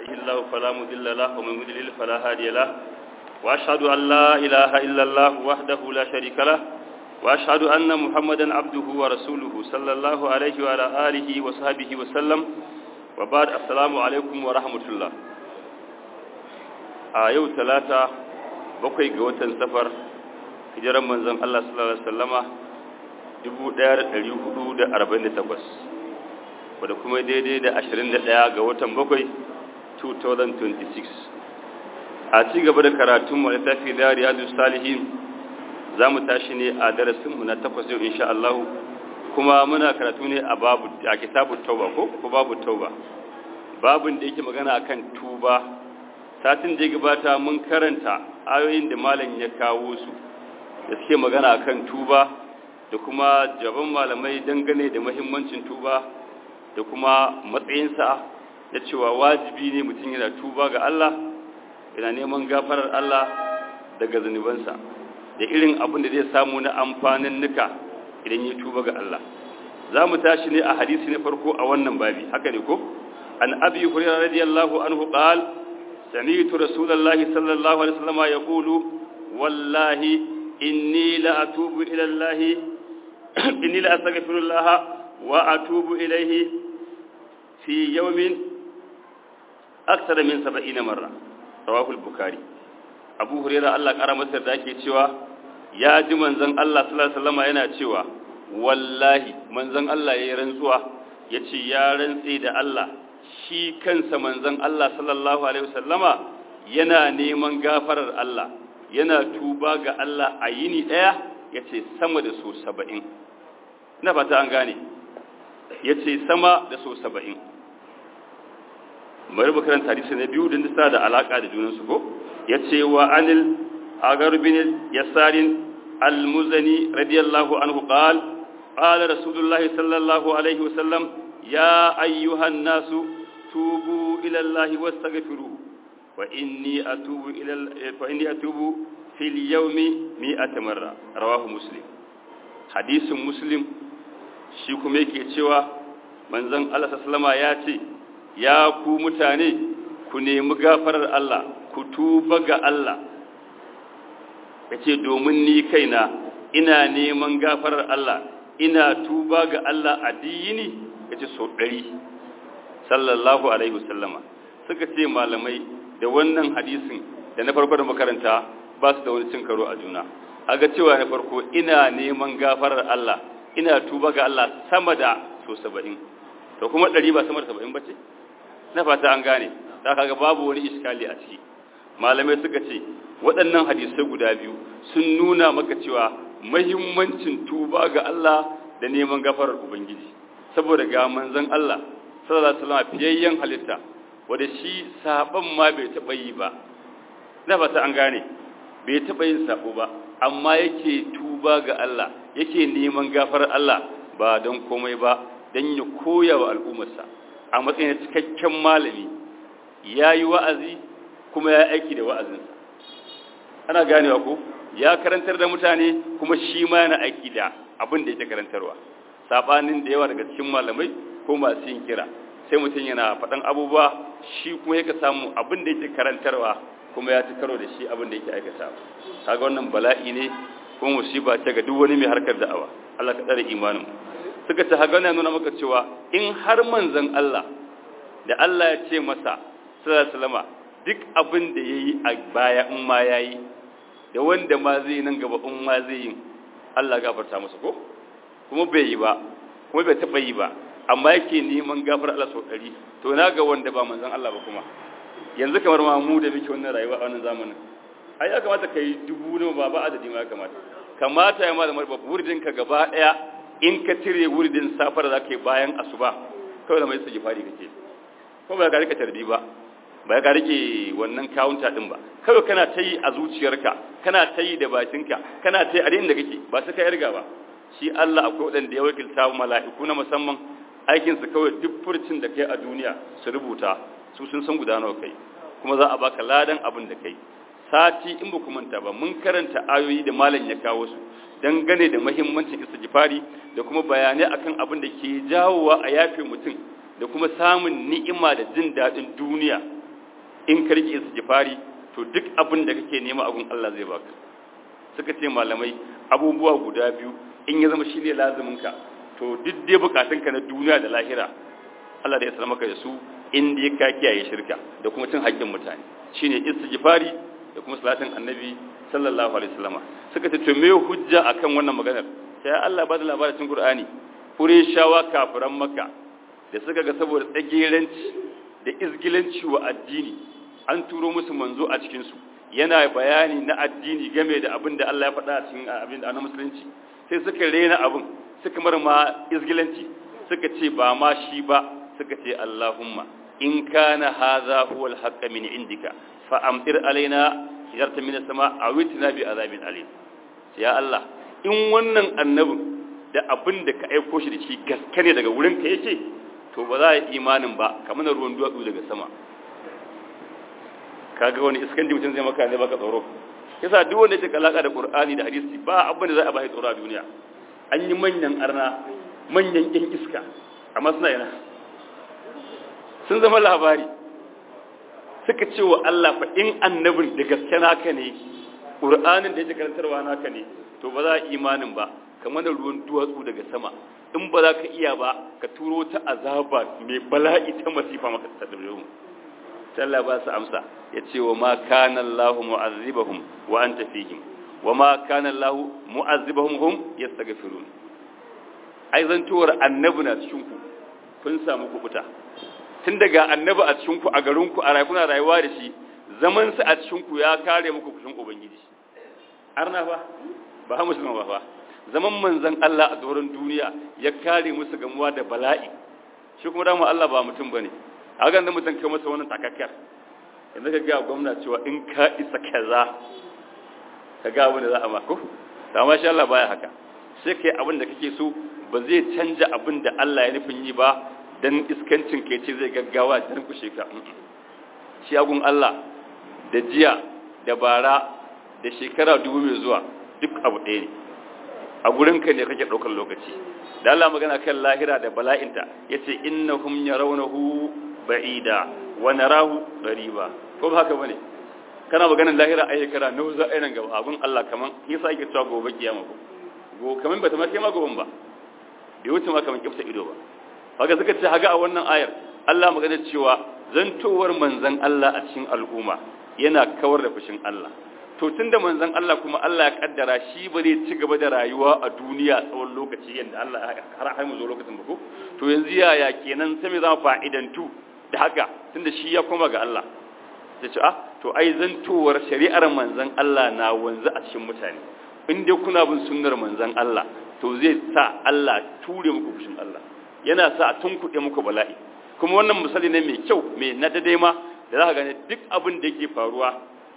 يهده الله فلا مضل له ومن يضلل فلا هادي له وأشهد أن لا إله إلا الله وحده لا شريك له وأشهد أن محمدا عبده ورسوله صلى الله عليه وعلى آله وصحبه وسلم وبعد السلام عليكم ورحمة الله a yau talata bakwai ga watan safar hijiran manzon Allah sallallahu alaihi wasallama 1448 wadda kuma daidai da 21 ga watan bakwai 2026 a ci gaba da karatun mu littafi da riyadu salihin za mu tashi ne a darasinmu na takwas yau insha Allah kuma muna karatu ne a babu a kitabu tauba ko ko babu tauba babun da yake magana akan tuba satin da ya gabata mun karanta ayoyin da malam ya kawo su da suke magana akan tuba da kuma jaban malamai dangane da mahimmancin tuba da kuma matsayinsa da cewa wajibi ne mutum yana tuba ga Allah yana neman gafarar Allah daga zunubansa da irin abin da zai samu na amfanin nuka idan ya tuba ga Allah za mu tashi ne a hadisi na farko a wannan babi haka ne ko an abi hurairah radiyallahu anhu qala سمعت رسول الله صلى الله عليه وسلم يقول والله إني لأتوب إلى الله إني لأستغفر الله وأتوب إليه في يوم أكثر من سبعين مرة رواه البخاري أبو هريرة الله قرم سرداكي تشوى يا جمن زن الله صلى الله عليه وسلم yana cewa wallahi manzon Allah yayi rantsuwa yace ya rantsi da Allah shi kansa manzon Allah sallallahu alaihi wasallama yana neman gafarar Allah yana tuba ga Allah a yini daya yace sama da so 70 ina fata an gane yace sama da so 70 bari mu karanta hadisi na biyu din da da alaka da junan su ko yace wa anil agar bin yasarin al-muzani radiyallahu anhu qala qala rasulullahi sallallahu alaihi wasallam ya ayyuhan nasu توبوا إلى الله واستغفروه وإني أتوب إلى فإني أتوب في اليوم مئة مرة رواه مسلم حديث مسلم shi kuma yake cewa manzon Allah sallama ya ce ya ku mutane ku nemi gafarar Allah ku tuba ga Allah yace domin ni kaina ina neman gafarar Allah ina tuba ga Allah a diyini yace so ɗari sallallahu alaihi wasallama suka ce malamai da wannan hadisin da na farko da makaranta ba su da wani cin karo a juna aga cewa na farko ina neman gafarar Allah ina tuba ga Allah sama da so 70 to kuma 100 ba sama da 70 bace na fata an gane da kaga babu wani iskali a ciki malamai suka ce waɗannan hadisai guda biyu sun nuna maka cewa muhimmancin tuba ga Allah da neman gafarar ubangiji saboda ga manzon Allah sallallahu alaihi wasallam fiyayyen halitta wanda shi saban ma bai taba yi ba na fata an gane bai taba yin sabo ba amma yake tuba ga Allah yake neman gafarar Allah ba don komai ba dan ya koya wa al'ummarsa a matsayin cikakken malami yayi wa'azi kuma ya aiki da wa'azinsa ana ganewa ko ya karantar da mutane kuma shi ma yana aiki da abin da yake karantarwa sabanin da yawa daga cikin malamai ko masu yin kira sai mutum yana faɗan abubuwa shi kuma yake samu abin da yake karantarwa kuma ya ci karo da shi abin da yake aikata kaga wannan bala'i ne kuma musiba ce ga duk wani mai harkar da'awa Allah ka tsare imanin suka ce haga na nuna maka cewa in har manzon Allah da Allah ya ce masa sallallahu alaihi wasallama duk abin da yayi a baya in ma yayi da wanda ma zai nan gaba in ma zai yi Allah gafarta masa ko kuma bai yi ba kuma bai taɓa yi ba amma yake neman gafar Allah sau ɗari to na ga wanda ba manzan Allah ba kuma yanzu kamar ma mu da muke wannan rayuwa a wannan zamanin ai ya kamata ka yi dubu ne ba ba adadi ma ya kamata kamata ya malamar ba wuridin ka gaba ɗaya in ka cire wuridin safar da zaka yi bayan asuba kawai da mai su fari kake ko ba ka rika tarbi ba ba ka rike wannan kawunta din ba kawai kana ta yi a zuciyarka kana ta yi da bakinka kana ta yi a inda kake ba sai ka yarga ba shi Allah akwai waɗanda ya wakilta mala'iku na musamman aikinsu kawai duk furcin da kai a duniya su rubuta su sun san gudanar kai kuma za a baka ladan abin da kai sati in ba manta ba mun karanta ayoyi da malam ya kawo su dangane da muhimmancin istighfari da kuma bayanai akan abin da ke jawowa a yafe mutum da kuma samun ni'ima da jin daɗin duniya in ka rike istighfari to duk abin da kake nema a gun Allah zai baka suka ce malamai abubuwa guda biyu in ya zama shine lazimin ka to duk dai bukatun ka na duniya da lahira Allah da ya sanar maka da su in dai ka kiyaye shirka da kuma cin haƙƙin mutane shine istighfari da kuma salatin annabi sallallahu alaihi wasallam suka ce to me hujja akan wannan maganar sai Allah ba da labarin cikin Qur'ani Qurayshawa kafiran Makka da suka ga saboda tsageranci da izgilanci wa addini an turo musu manzo a cikin su yana bayani na addini game da abin da Allah ya faɗa a cikin abin da na musulunci sai suka rena abin suka mar ma izgilanci suka ce ba ma shi ba suka ce Allahumma in kana hadha huwa al-haqq min indika fa amtir alaina hijarta min as-sama aw itina bi azabin alim ya Allah in wannan annabin da abin da ka aiko shi da shi gaske ne daga wurin ka yake to ba za a yi imanin ba kamar na ruwan duwatsu daga sama kaga wani iskan mutum zai maka ne baka tsoro yasa duk wanda yake alaka da qur'ani da hadisi ba abin da za a ba shi tsoro a duniya an yi manyan arna manyan yan iska amma suna yana sun zama labari suka ce wa Allah fa in annabin da gaske naka ne qur'anin da yake karantarwa naka ne to ba za a imanin ba kamar da ruwan duwatsu daga sama in ba za ka iya ba ka turo ta azaba mai bala'i ta masifa maka ta dabe mu Allah ba su amsa ya ce wa ma kana Allahu mu'azzibahum wa anta fihim wa ma kana Allahu mu'azzibahum hum yastaghfirun ai zantuwar annabi na cikin ku kun samu kubuta tun daga annabi a cikin ku a garin ku a rayuwa rayuwa da shi zaman sa a cikin ku ya kare muku kushin ubangiji arna ba ba musulman ba fa zaman manzan Allah a doron duniya ya kare musu gamuwa da bala'i shi kuma dama Allah ba mutum bane a ga da mutum kai masa wannan takakkar yanzu ka ga gwamna cewa in ka isa kaza ka ga abin da za a mako to amma shi Allah baya haka sai kai abin da kake so ba zai canja abin da Allah ya nufin yi ba dan iskancin kai ce zai gaggawa dan kushe ka shi agun Allah da jiya da bara da shekara dubu mai zuwa duk abu ɗaya ne a gurinka ne kake ɗaukar lokaci da Allah magana kan lahira da bala'inta ya ce innahum yarawnahu ba'ida wa narahu qariba ko ba haka bane kana maganar lahira a shekara nawa za a yi nan gaba abun Allah kaman yasa yake cewa gobe kiyama ko go kaman bata ma kai ma goben ba bai wuce ma kaman kifta ido ba haka suka ce haga a wannan ayar Allah magana cewa zantowar manzon Allah a cikin al'umma yana kawar da fushin Allah to tunda manzon Allah kuma Allah ya kaddara shi ba zai ci gaba da rayuwa a duniya tsawon lokaci yanda Allah har har mu zo lokacin ba ko to yanzu yaya kenan sai me zama fa'idantu da haka tunda shi ya koma ga Allah ta ce ah to ai zantowar shari'ar manzon Allah na wanzu a cikin mutane in dai kuna bin sunnar manzon Allah to zai sa Allah ture muku fushin Allah yana sa a tunkuɗe muku bala'i kuma wannan misali ne mai kyau mai na dade ma da za ka gane duk abin da yake faruwa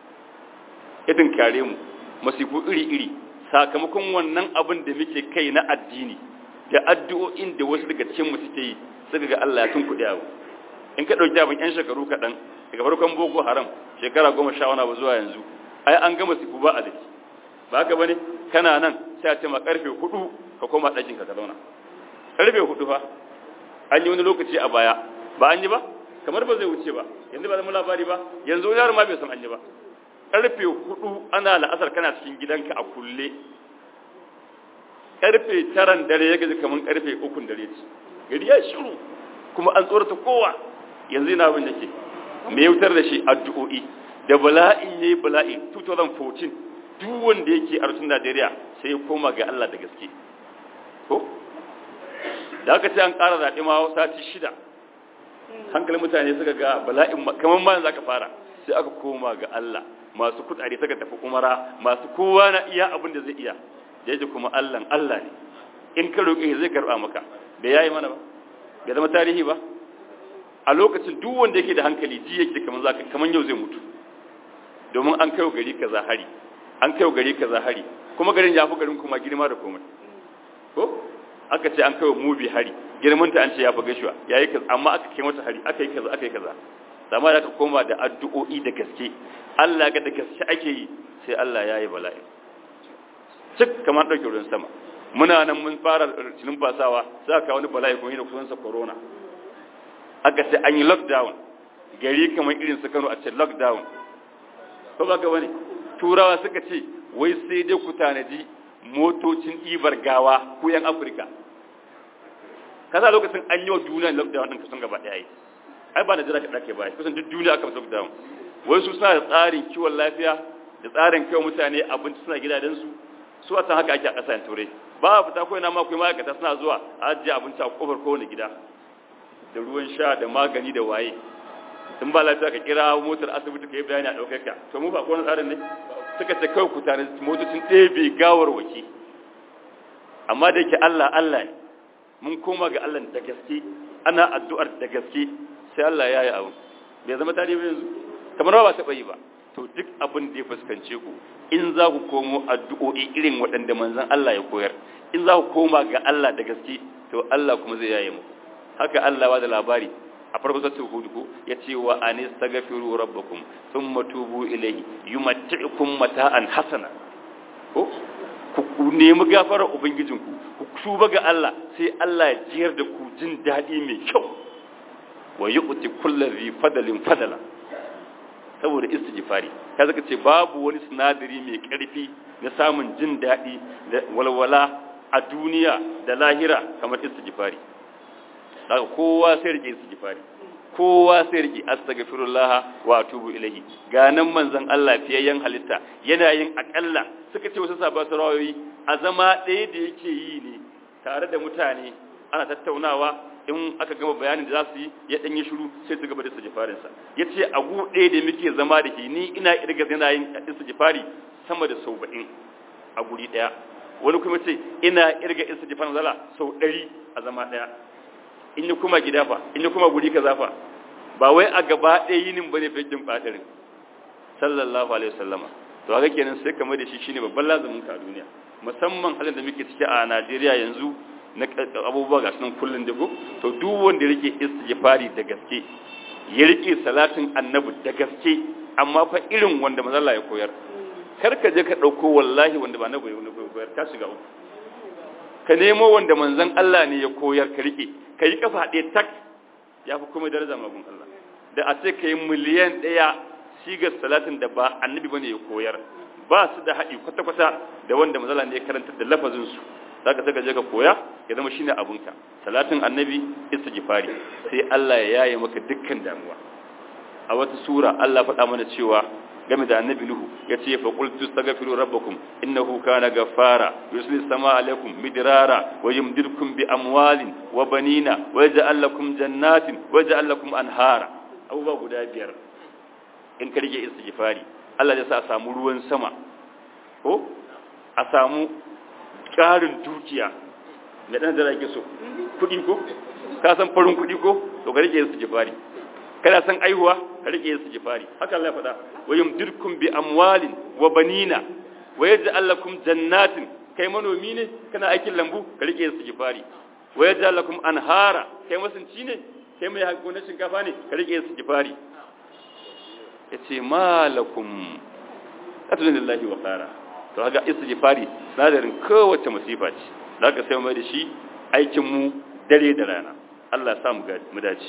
idin kare mu masifu iri-iri sakamakon wannan abin da muke kai na addini da addu'o'in da wasu daga cikin mu suke yi suka ga Allah ya tunkuɗe abu in ka ɗauki abin yan shekaru kaɗan daga farkon boko haram shekara goma sha wani abu zuwa yanzu ai an gama sifu ba a daki ba haka bane kana nan sai a ce ma karfe hudu ka koma ɗakin ka zauna karfe hudu fa an yi wani lokaci a baya ba an yi ba kamar ba zai wuce ba yanzu ba zama labari ba yanzu wani yaro ma bai san an yi ba karfe hudu ana la'asar kana cikin gidanka a kulle karfe taran dare ya gaji kamar karfe ukun dare ce gari ya shiru kuma an tsorata kowa yanzu yana abin da ke me wutar da shi addu'o'i da bala'in yayi bala'i 2014 duk wanda yake a rutun Najeriya sai ya koma ga Allah da gaske ko da aka ce an ƙara zaɓe ma sati shida hankalin mutane suka ga bala'in kamar ma za ka fara sai aka koma ga Allah masu kudade suka tafi umara masu kowa na iya abin da zai iya da yake kuma Allah Allah ne in ka roƙe zai karɓa maka da yayi mana ba bai zama tarihi ba a lokacin duk wanda yake da hankali ji yake kamar zaka kamar yau zai mutu domin an kai gari kaza hari an kai gari kaza hari kuma garin ya fi garin kuma girma da komai ko aka ce an kai mubi hari girmanta an ce ya fi gashuwa yayi kaza amma aka kai mata hari aka yi kaza aka yi kaza amma da aka koma da addu'o'i da gaske Allah ga da gaske ake yi sai Allah ya yi bala'i cik kamar ɗauke ruwan sama muna nan mun fara cinin fasawa sai aka wani bala'i kuma yana kusansa corona aka ce an yi lockdown gari kamar irin su Kano a ce lockdown ko ba ga wani turawa suka ce wai sai dai ku tanaji motocin ibar gawa ku yan Afirka kaza lokacin an yi wa duniya lockdown din kusan gaba daya yi ai ba Najeriya kaɗa ke baya kusan duk duniya aka masa lockdown wai su suna da tsarin kiwon lafiya da tsarin kiwon mutane abinci suna gidajensu su a san haka ake a ƙasashen turai ba a fita kawai na ma kuma ma'aikata suna zuwa a ajiye abinci a kofar kowane gida da ruwan sha da magani da waye in ba lafiya ka kira motar asibiti ka yi bayani a ɗaukar ka to mu ba kowane tsarin ne suka ce kawai ku tare motocin ɗebe gawar waki amma da yake Allah Allah ne mun koma ga Allah da gaske ana addu'ar da gaske sai Allah ya yi abu bai zama tarihi yanzu kamar ba taɓa yi ba to duk abin da ya fuskance ku in za ku komo addu'o'i irin waɗanda manzon Allah ya koyar in za ku koma ga Allah da gaske to Allah kuma zai yaye mu haka Allah ba da labari a farko sai hudu ko yace wa anistaghfiru rabbakum thumma tubu ilayhi yumatti'ukum mata'an hasana ko ku nemi gafarar ubangijinku ku tuba ga Allah sai Allah ya jiyar da ku jin daɗi mai kyau wa yu'ti kulli fadalin fadala saboda istighfari ka zaka ce babu wani sinadari mai karfi na samun jin daɗi da walwala a duniya da lahira kamar istighfari daga kowa sai rike istighfari kowa sai rike astaghfirullah wa atubu ilahi ganan manzon Allah fiyayyen halitta yana yin akalla suka ce wasu sabon sarawoyi a zama ɗaya da yake yi ne tare da mutane ana tattaunawa in aka gama bayanin da za su yi ya ɗan yi shiru sai su gaba da istighfarinsa ya ce a gu ɗaya da muke zama da ke ni ina irga yana yin istighfari sama da sau ba'in a guri ɗaya wani kuma ce ina irga istighfarin zala sau ɗari a zama ɗaya in yi kuma gida fa in yi kuma guri kaza fa ba wai a gaba ɗaya yinin bane fakin ɓatarin sallallahu alaihi wasallama to haka kenan sai kamar da shi shine babban lazumin ka a duniya musamman halin da muke ciki a Najeriya yanzu na abubuwa ga sunan kullun da to duk wanda rike istighfari da gaske ya rike salatin annabi da gaske amma fa irin wanda manzo Allah ya koyar kar ka je ka dauko wallahi wanda ba annabi ya koyar ka shiga uku ka nemo wanda manzon Allah ne ya koyar ka rike kai kafa ɗaya tak ya fi kuma daraja magun Allah da a ce kai miliyan ɗaya shigar salatin da ba annabi bane ya koyar ba su da haɗi kwata-kwata da wanda manzo Allah ne ya karanta da lafazin su zaka saka je ka koya ya zama shine abunka salatin annabi istighfari sai Allah ya yaye maka dukkan damuwa a wata sura Allah faɗa mana cewa game da annabi Nuhu yace fa qultu astaghfiru rabbakum innahu kana ghaffara yusli samaa alaykum midrara wa yumdirkum bi amwalin wa banina wa yaj'al lakum jannatin wa yaj'al lakum anhara abubuwa guda biyar in ka rike istighfari Allah ya sa a samu ruwan sama ko a samu ƙarin dukiya da ɗan da rage so kuɗi ko ka san farin kuɗi ko to ka rike su jifari kana san aihuwa ka rike su jifari haka Allah ya faɗa wa yumdirkum bi amwalin wa banina wa yaj'al lakum jannatin kai manomi ne kana aikin lambu ka rike su jifari wa yaj'al lakum anhara kai masunci ne kai mai gonar shinkafa ne ka rike su jifari yace malakum atunillahi wa qara to haka istighfari sadarin kowace musifa ce zaka sai mai da shi aikin mu dare da rana Allah ya sa mu mu dace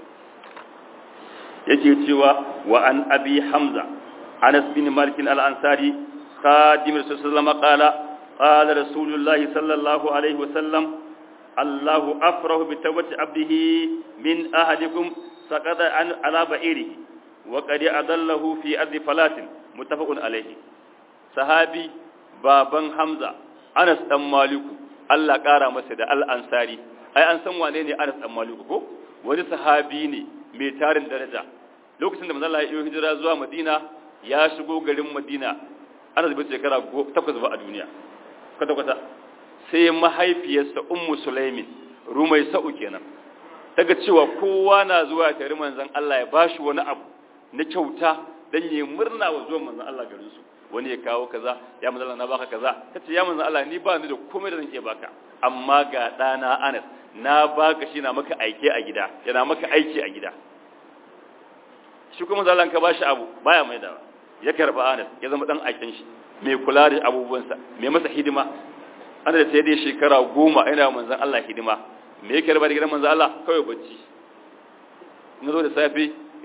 yake cewa wa an abi hamza Anas bin Malik al-Ansari khadim Rasulullah qala qala Rasulullah sallallahu alaihi wasallam Allahu afrahu bi tawbati abdihi min ahadikum saqada an ala ba'irihi wa qad adallahu fi ardi falatin muttafaqun alaihi sahabi baban Hamza Anas dan Maliku Allah ƙara masa da al-Ansari ai an san wane ne Anas dan Maliku ko wani sahabi ne mai tarin daraja lokacin da manzo Allah ya yi hijira zuwa Madina ya shigo garin Madina Anas bai shekara 8 ba a duniya kwata kwata sai mahaifiyarsa Ummu Sulaimin Rumai Sa'u kenan daga cewa kowa na zuwa tare manzon Allah ya bashi wani abu na kyauta dan yi murna wa zuwan manzon Allah garin su wani ya kawo kaza ya manzo Allah na baka kaza kace ya manzo Allah ni ba ni da komai da zan iya baka amma ga dana Anas na baka shi na maka aike a gida yana maka aiki a gida shi kuma manzo Allah ka bashi abu baya mai da ya karba Anas ya zama dan aikin shi mai kula da abubuwansa mai masa hidima ana da sai dai shekara goma ina manzon Allah hidima me yake raba da gidan manzon Allah kawai bacci in zo da safe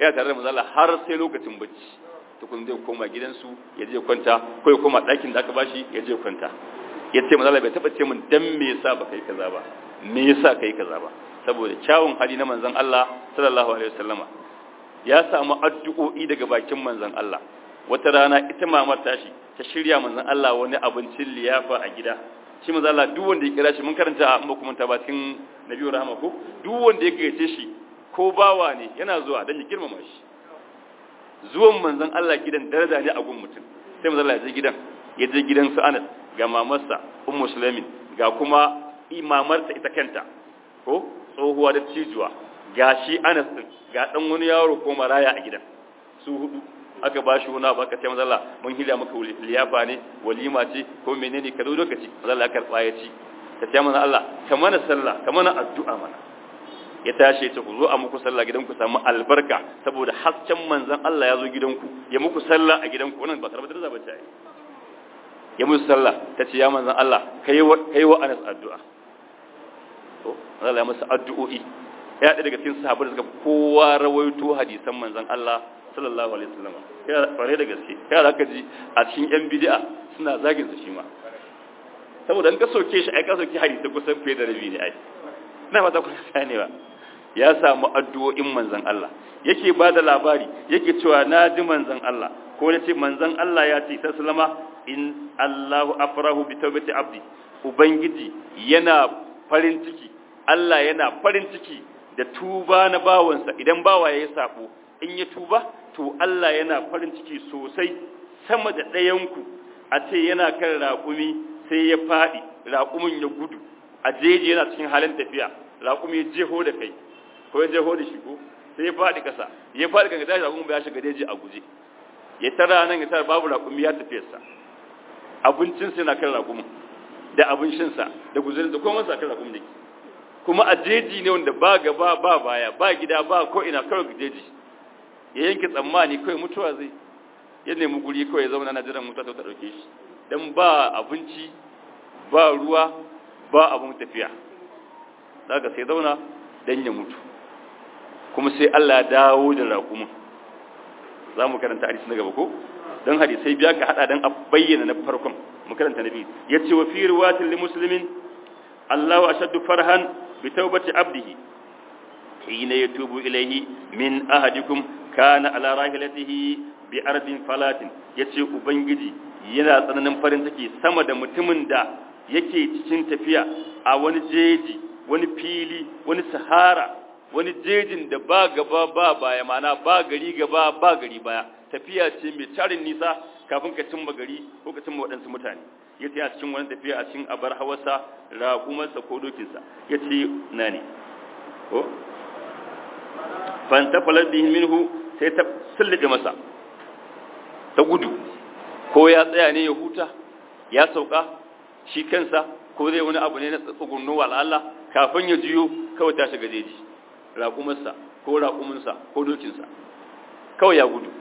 yana tare da manzon Allah har sai lokacin bacci tukun zai koma gidansu ya je kwanta ko ya koma ɗakin da aka bashi ya je kwanta ya ce manzon Allah bai taɓa ce min dan me yasa ba kai kaza ba me yasa kai kaza ba saboda kyawun hali na manzon Allah sallallahu alaihi wasallama ya samu addu'o'i daga bakin manzon Allah wata rana ita mamar tashi ta shirya manzon Allah wani abincin liyafa a gida shi manzon Allah duk wanda ya kira shi mun karanta a amma kuma ta bakin Nabi Rahama ko duk wanda ya gayyace shi ko bawa ne yana zuwa dan ya girmama shi zuwan manzon Allah gidan daraja ne a gun mutum sai manzon Allah ya je gidan ya je gidan su Anas ga mamarsa Ummu Sulaimin ga kuma imamarta ita kanta ko tsohuwa da cijuwa ga shi Anas din ga dan wani yaro ko maraya a gidan su hudu aka ba shi wani abu aka ce manzo Allah mun hilya maka liyafa ne walima ce ko menene ka zo lokaci manzo Allah ya karba ya ci ta ce manzo Allah ka mana sallah ka mana addu'a mana ya tashi ya ce ku zo a muku sallah gidanku samu albarka saboda hasken manzon Allah ya zo gidanku ya muku sallah a gidanku wannan ba karbar da ba ta yi ya musu sallah ta ce ya manzon Allah kai wa kai wa Anas addu'a to Allah ya masa addu'o'i ya daga cikin sahabbai da suka kowa rawaito hadisan manzon Allah sallallahu alaihi wasallam ya kware da gaske ya zaka ji a cikin yan bid'a suna zagin su shi ma saboda in ka soke shi ai ka soke hadisi kusan fiye da rabi ne ai ina fata ku sani ba ya samu addu'o'in manzon Allah yake ba da labari yake cewa na ji manzon Allah ko na ce manzon Allah ya ce sallama in Allahu afrahu bi tawbati abdi ubangiji yana farin ciki Allah yana farin ciki da tuba na bawansa idan bawa ya yi sabo in ya tuba to Allah yana farin ciki sosai sama da ɗayanku a ce yana kan raƙumi sai ya faɗi raƙumin ya gudu a jeji yana cikin halin tafiya raƙumi ya jeho da kai ko ya jeho da shi ko sai ya faɗi ƙasa ya faɗi kan tashi raƙumin ba ya shiga jeji a guje ya tara nan ya tara babu raƙumi ya tafiyarsa abincinsa yana kan raƙumin da abincinsa da guzurinsa ko masa kan raƙumin da ke kuma a jeji ne wanda ba gaba ba baya ba gida ba ko ina kawai jeji ya yanke tsammani kawai mutuwa zai ya nemi guri kawai ya zauna na jiran mutuwa ta ɗauke shi don ba abinci ba ruwa ba abin tafiya daga sai zauna don ya mutu kuma sai Allah ya dawo da raƙumin za mu karanta hadisi na gaba ko don hadisai biya ka hada don a bayyana na farkon mu karanta na biyu ya ce wa fi riwatin li muslimin Allahu ashaddu farhan bi tawbati abdihi hina yatubu ilayhi min ahadikum kana ala rahilatihi bi ardin falatin yace ubangiji yana tsananin farin ciki sama da mutumin da yake cikin tafiya a wani jeji wani fili wani sahara wani jejin da ba gaba ba baya mana ba gari gaba ba gari baya tafiya ce mai tarin nisa kafin ka cimma gari ko ka cimma waɗansu mutane yace a cikin wani tafiya a cikin abar hawarsa raƙumarsa ko dokinsa yace na ne ko fantafalar bihi minhu sai ta sullube masa ta gudu ko ya tsaya ne ya huta ya sauka shi kansa ko zai wani abu ne na tsugunnu wa Allah kafin ya jiyo kawai ta shiga jeji raƙumarsa ko raƙuminsa ko dokinsa kawai ya gudu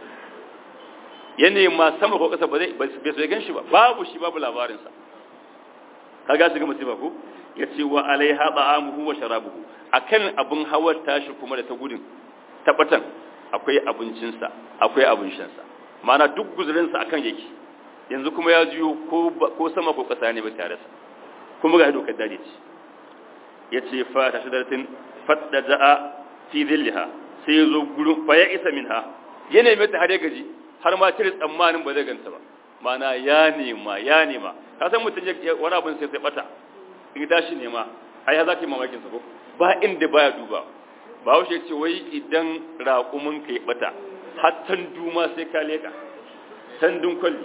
ya nema sama ko ƙasa ba zai bai sai gan shi ba babu shi babu labarinsa kaga shiga musiba ko ya ce wa alaiha ta'amuhu wa sharabuhu akan abin hawar tashi kuma da ta gudun tabbatan akwai abincinsa akwai abin shansa mana duk guzurinsa akan yake yanzu kuma ya jiyo ko sama ko ƙasa ne ba tare sa kuma ga dokar dare ce ya ce fa ta shidaratin fadda ja'a fi zilliha sai ya zo gurin fa ya isa minha ya nemi ta har ya gaji har ma cire tsammanin ba zai ganta ba mana ya nema ya nema ka san mutum ya wani abin sai sai bata in tashi nema ai ya zaki mamakin sa ko ba inda baya duba ba haushe ce wai idan raƙumin ka ya bata hattan duma sai ka leka tandun kwalli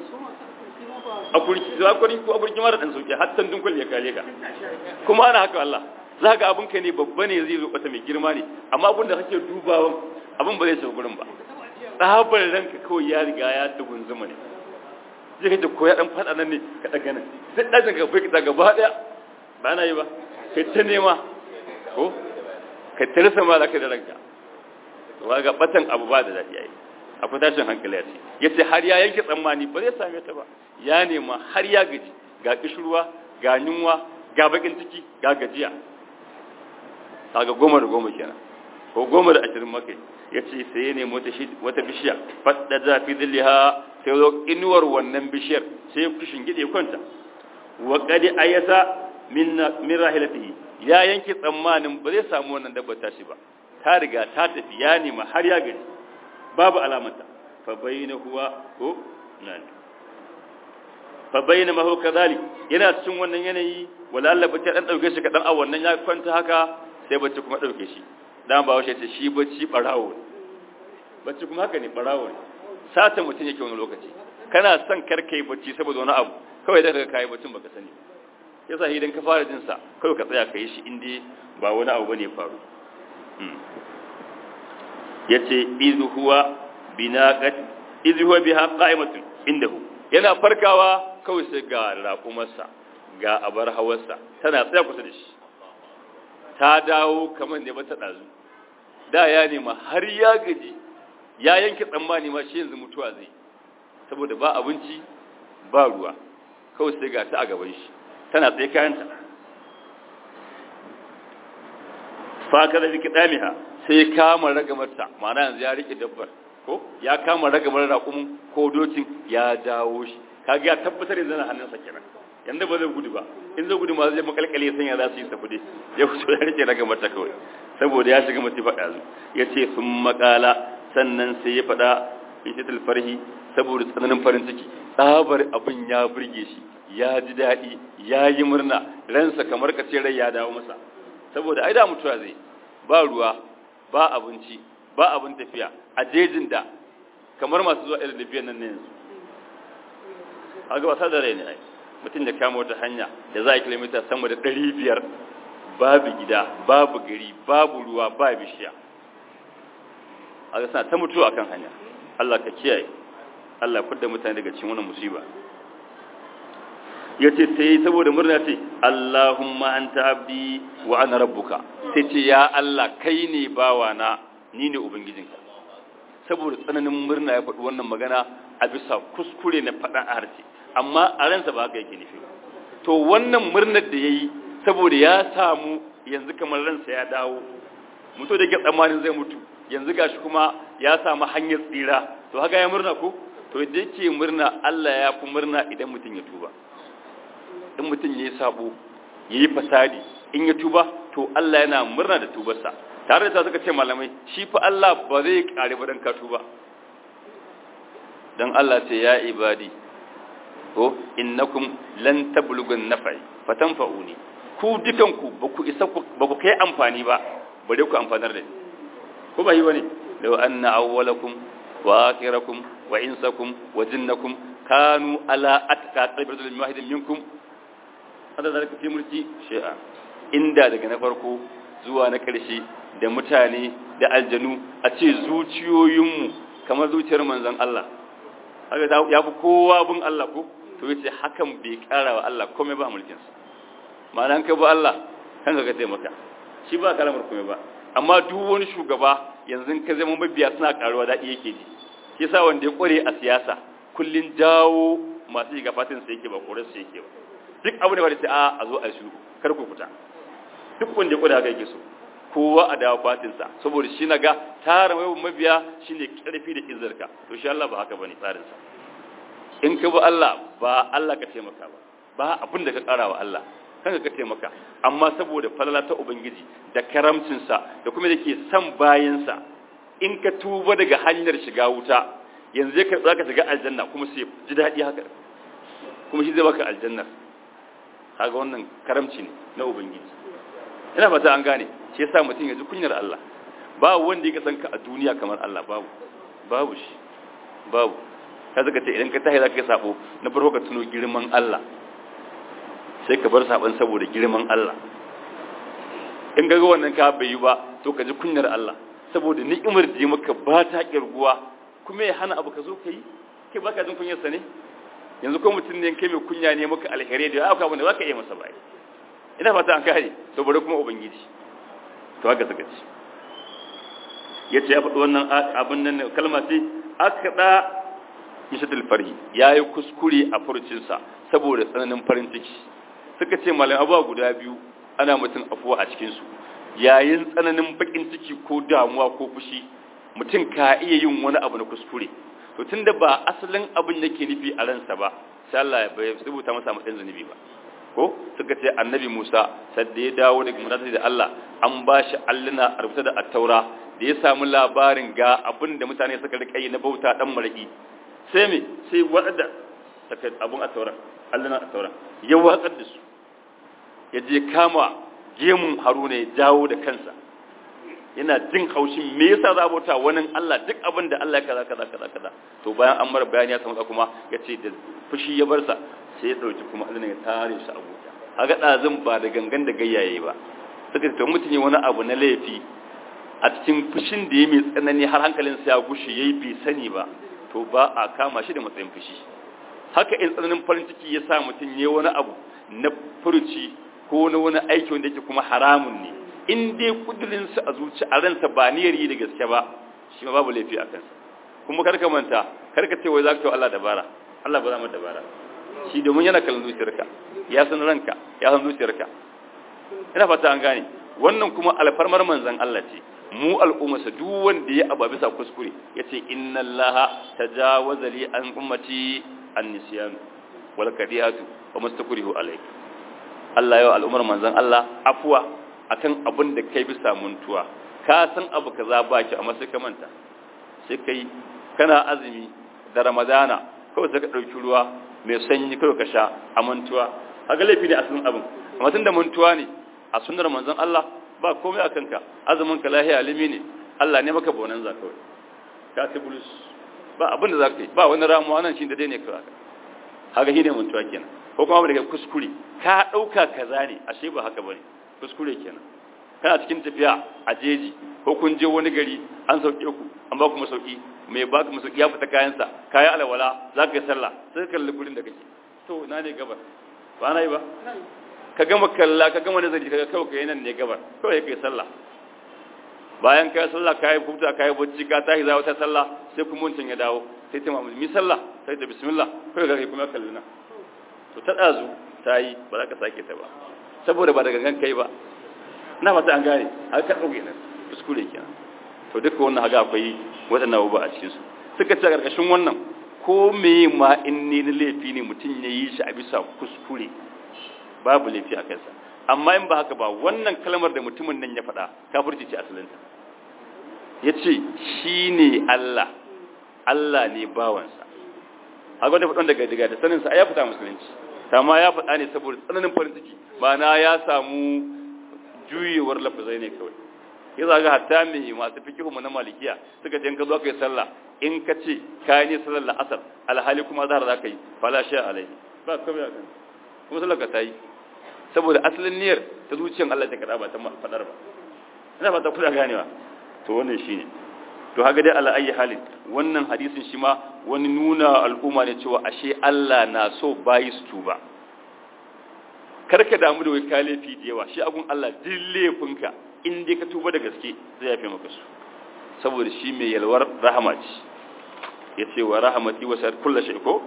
a kurki za ku ko a kurki mara dan sauke hattan dun kwalli ya ka leka kuma ana haka Allah za ga abin ka ne babba ne zai zo bata mai girma ne amma abin da kake dubawan abin ba zai shiga gurin ba tsabar ranka kawai ya riga ya tugunzuma ne zai kace ko ya dan fada nan ne ka daga nan sai dajin ka bai ka gaba daya ba na yi ba kai ta nema ko ka tarsa ma za ka da ranka to ga batan abu ba da dadi yayi akwai tashin hankali yace yace har ya yanke tsammani ba zai same ta ba ya nema har ya gaji ga kishruwa ga yunwa ga bakin ciki ga gajiya kaga goma da goma kenan ko goma da ashirin makai yace sai ya nemi wata wata bishiya fadda za fi dilliha sai zo inuwar wannan bishiyar sai ya kushin gide kwanta wa qad ayasa min min rahilatihi ya yanke tsammanin ba zai samu wannan dabbar tashi ba ta riga ta tafi ya nemi har ya gaji babu alamata fa bayyana huwa ko nani fa bayyana ma huwa kadhalik yana cikin wannan yanayi wala Allah bace dan dauke shi kadan a wannan ya kwanta haka sai bacci kuma dauke shi dan ba washe ce shi bacci barawo bacci kuma haka ne barawo sata mutun yake wani lokaci kana son karkai bacci saboda wani abu kawai da kaga kai baccin baka sani yasa idan ka fara jin sa kawai ka tsaya kai shi inde ba wani abu bane faru yace idhu huwa binaqat idhu huwa biha qa'imatun indahu yana farkawa kawai sai ga raƙumarsa ga abar hawarsa tana tsaya kusa da shi ta dawo kamar ne bata dazu da ya nema har ya gaji ya yanke tsammani ma shi yanzu mutuwa zai saboda ba abinci ba ruwa kawai sai ga ta a gaban shi tana tsaye kayanta faka da rike damiha sai kama ragamarta ma'ana yanzu ya rike dabbar ko ya kama ragamar raƙumin ko dokin ya dawo shi kaga ya tabbatar yanzu na hannunsa kenan yanda ba zai gudu ba in zai gudu ma zai makalkale sanya za su yi safude ya fito ya rike ragamarta kawai saboda ya shiga mutu faɗa zu ya ce sun makala sannan sai ya faɗa in farhi saboda tsananin farin ciki tsabar abin ya burge shi ya ji daɗi ya yi murna ransa kamar ka ce rai ya dawo masa saboda ai da mutuwa zai ba ruwa ba abinci ba abin tafiya a jejin da kamar masu zuwa irin tafiyan nan ne yanzu a ga wasa da rai ne ai mutum da kama wata hanya da za a kilomita sama da ɗari biyar babu gida babu gari babu ruwa ba bishiya a ga suna ta mutuwa akan hanya Allah ka kiyaye Allah ya fidda mutane daga cikin wannan musiba ya ce sai saboda murna ce Allahumma anta abdi wa ana rabbuka sai ce ya Allah kai ne bawana ni ne ubangijinka saboda tsananin murna ya faɗi wannan magana a bisa kuskure na faɗa a harshe amma a ransa ba haka yake nufi to wannan murnar da ya yi saboda ya samu yanzu kamar ransa ya dawo mutu da ke tsammanin zai mutu yanzu gashi kuma ya samu hanyar tsira to haka ya murna ko to da yake murna Allah ya fi murna idan mutum ya tuba in mutum ya yi sabo ya yi fasadi in ya tuba to Allah yana murna da tubarsa tare da ta suka ce malamai shi fa Allah ba zai kare ba dan ka tuba dan Allah ce ya ibadi ko innakum lan tablugun nafai fatanfa'uni ku dukanku ba ku isa ba ku kai amfani ba bare ku amfanar da ni ko ba yi bane law anna awwalakum wa akhirakum wa insakum wa jinnakum kanu ala atqa qabratul wahidin minkum hada zalika fi mulki shay'a inda daga na farko zuwa na karshe da mutane da aljanu a ce zuciyoyinmu kamar zuciyar manzon Allah haka ya fi kowa bin Allah ko to yace hakan bai kara wa Allah komai ba mulkin sa ma'ana ka ba Allah kan ka taimaka shi ba kalamar komai ba amma duk wani shugaba yanzu ka zama mabiya suna karuwa daɗi yake ji shi yasa wanda ya kware a siyasa kullun jawo masu shiga fatin sa yake ba korar sa yake ba duk abu ne ba da sai a a zo a shiru kar ku fita duk wanda ya kware haka yake so kowa a dawo fatin sa saboda shi naga tara mai mabiya shine karfi da izzarka to shi Allah ba haka bane tsarin sa in ka bi Allah ba Allah ka taimaka ba ba abin da ka kara wa Allah kanka ka taimaka amma saboda falala ta ubangiji da karamcinsa da kuma da ke son bayansa in ka tuba daga hanyar shiga wuta yanzu ka za ka shiga aljanna kuma sai ji daɗi haka kuma shi zai baka aljanna kaga wannan karamci ne na ubangiji ina fata an gane shi yasa mutum ya ji kunyar Allah ba wanda ya san ka a duniya kamar Allah babu babu shi babu ka zaka ce idan ka tahi zaka yi sabo na farko ka tuno girman Allah sai ka bar saban saboda girman Allah in ga wannan ka bai yi ba to ka ji kunyar Allah saboda ni'imar da maka ba ta kirguwa kuma ya hana abu ka zo ka yi kai baka jin kunyar sa ne yanzu ko mutum ne kai mai kunya ne maka alheri da aka abin da zaka iya masa bai ina fata an kare to bari kuma ubangiji to haka saka ci yace ya faɗi wannan abin nan kalma ce akada mishatul farhi yayi kuskure a furcinsa saboda tsananin farin ciki suka ce malam abuwa guda biyu ana mutum afuwa a cikinsu yayin tsananin bakin ciki ko damuwa ko fushi mutum ka iya yin wani abu na kuskure to tunda ba asalin abin yake nufi a ransa ba sai Allah ya bai rubuta masa matsayin zunubi ba ko suka ce annabi Musa sadda ya dawo daga munazari da Allah an ba shi alluna a rubuta da attaura da ya samu labarin ga abin da mutane suka rika yi na bauta dan maraki sai me sai wadda saka abun attaura alluna attaura ya watsar da su ya je kama gemun Haruna ya jawo da kansa yana jin haushin me yasa za a bauta wani Allah duk abin da Allah ya kaza kaza kaza kaza to bayan an mara bayani ya samu kuma ya ce da fushi ya bar sa sai ya dauki kuma Allah ya tare shi a gota kaga dazin ba da gangan da gayyaye ba suka ce to mutum ne wani abu na laifi a cikin fushin da ya mai tsanani har hankalin sa ya gushe yayi bai sani ba to ba a kama shi da matsayin fushi haka in tsananin farin ciki ya sa mutum ya wani abu na furuci ko na wani aiki wanda yake kuma haramun ne in dai kudurinsa a zuci a ransa ba niyyar yi da gaske ba shi ma babu laifi a kansa kuma karka manta karka ce wai za ka yi Allah dabara Allah ba za mu dabara shi domin yana kallon zuciyarka ya san ranka ya san zuciyarka ina fata an gane wannan kuma alfarmar manzon Allah ce mu al'ummarsa duk wanda ya aba bisa kuskure yace inna allaha tajawaza li an ummati an-nisyan wal kadiyatu wa mustakrihu alayhi Allah yau al'ummar manzon Allah afwa akan abin da kai bisa muntuwa ka san abu kaza baki amma sai ka manta sai kai kana azumi da ramadana kawai sai ka dauki ruwa mai sanyi kawai ka sha a mantuwa haka laifi ne asalin abin amma tunda mantuwa ne a sunnar manzon Allah ba komai a kanka azumin ka lahiya alimi ne Allah ne maka bonan za kawai ka ci bulus ba abin da za ka yi ba wani ramuwa nan shi da dai ne kawai haka shi ne mantuwa kenan ko kuma daga kuskure ka dauka kaza ne ashe ba haka bane kuskure kenan kana cikin tafiya a jeji ko kun je wani gari an sauke ku an ba ku masauki mai ba ku masauki ya fita kayansa kayan alwala za ka yi sallah sai ka kalli gurin da kake to na ne gabar ba na yi ba ka gama kalla ka gama nazari ka kawai ka yi nan ne gabar kawai ka yi sallah bayan ka yi sallah ka yi huta ka yi bacci ka tashi za wata sallah sai kuma wancan ya dawo sai ta mamu mi sallah sai ta bismillah kawai ka kai kuma kalli na to ta ɗazu ta yi ba za ka sake ta ba saboda ba da gangan kai ba na fata an gane har ka ɗauke nan kuskure kenan to duka wannan haka akwai waɗannan abubuwa a cikinsu suka ce a ƙarƙashin wannan ko me ma in ne na laifi ne mutum ya yi shi a bisa kuskure babu laifi a kansa amma in ba haka ba wannan kalmar da mutumin nan ya faɗa kafirci ce asalinta ya ce shi ne Allah Allah ne bawansa haka wanda faɗon daga daga da saninsa ya fita musulunci amma ya faɗa ne saboda tsananin farin ciki ba na ya samu juyewar lafazai ne kawai ya zaga hatta mai masu fikihu mu na malikiya suka ce in ka zo ka yi sallah in ka ce ka yi ne sallar la'asar alhali kuma zahar za ka yi fala sha alaihi ba kawai a kan kuma sallar ka ta yi saboda asalin niyyar ta zuciyar Allah ta kada ba ta faɗar ba ina fata kuna ganewa to wannan shine to haka dai ala ayi halin wannan hadisin shi ma wani nuna al'umma ne cewa ashe Allah na so bayi su tuba karka damu da wai ka laifi da yawa shi abun Allah duk laifinka in dai ka tuba da gaske zai yafe maka su saboda shi mai yalwar rahama ce yace wa rahmati wa sar kullu shay ko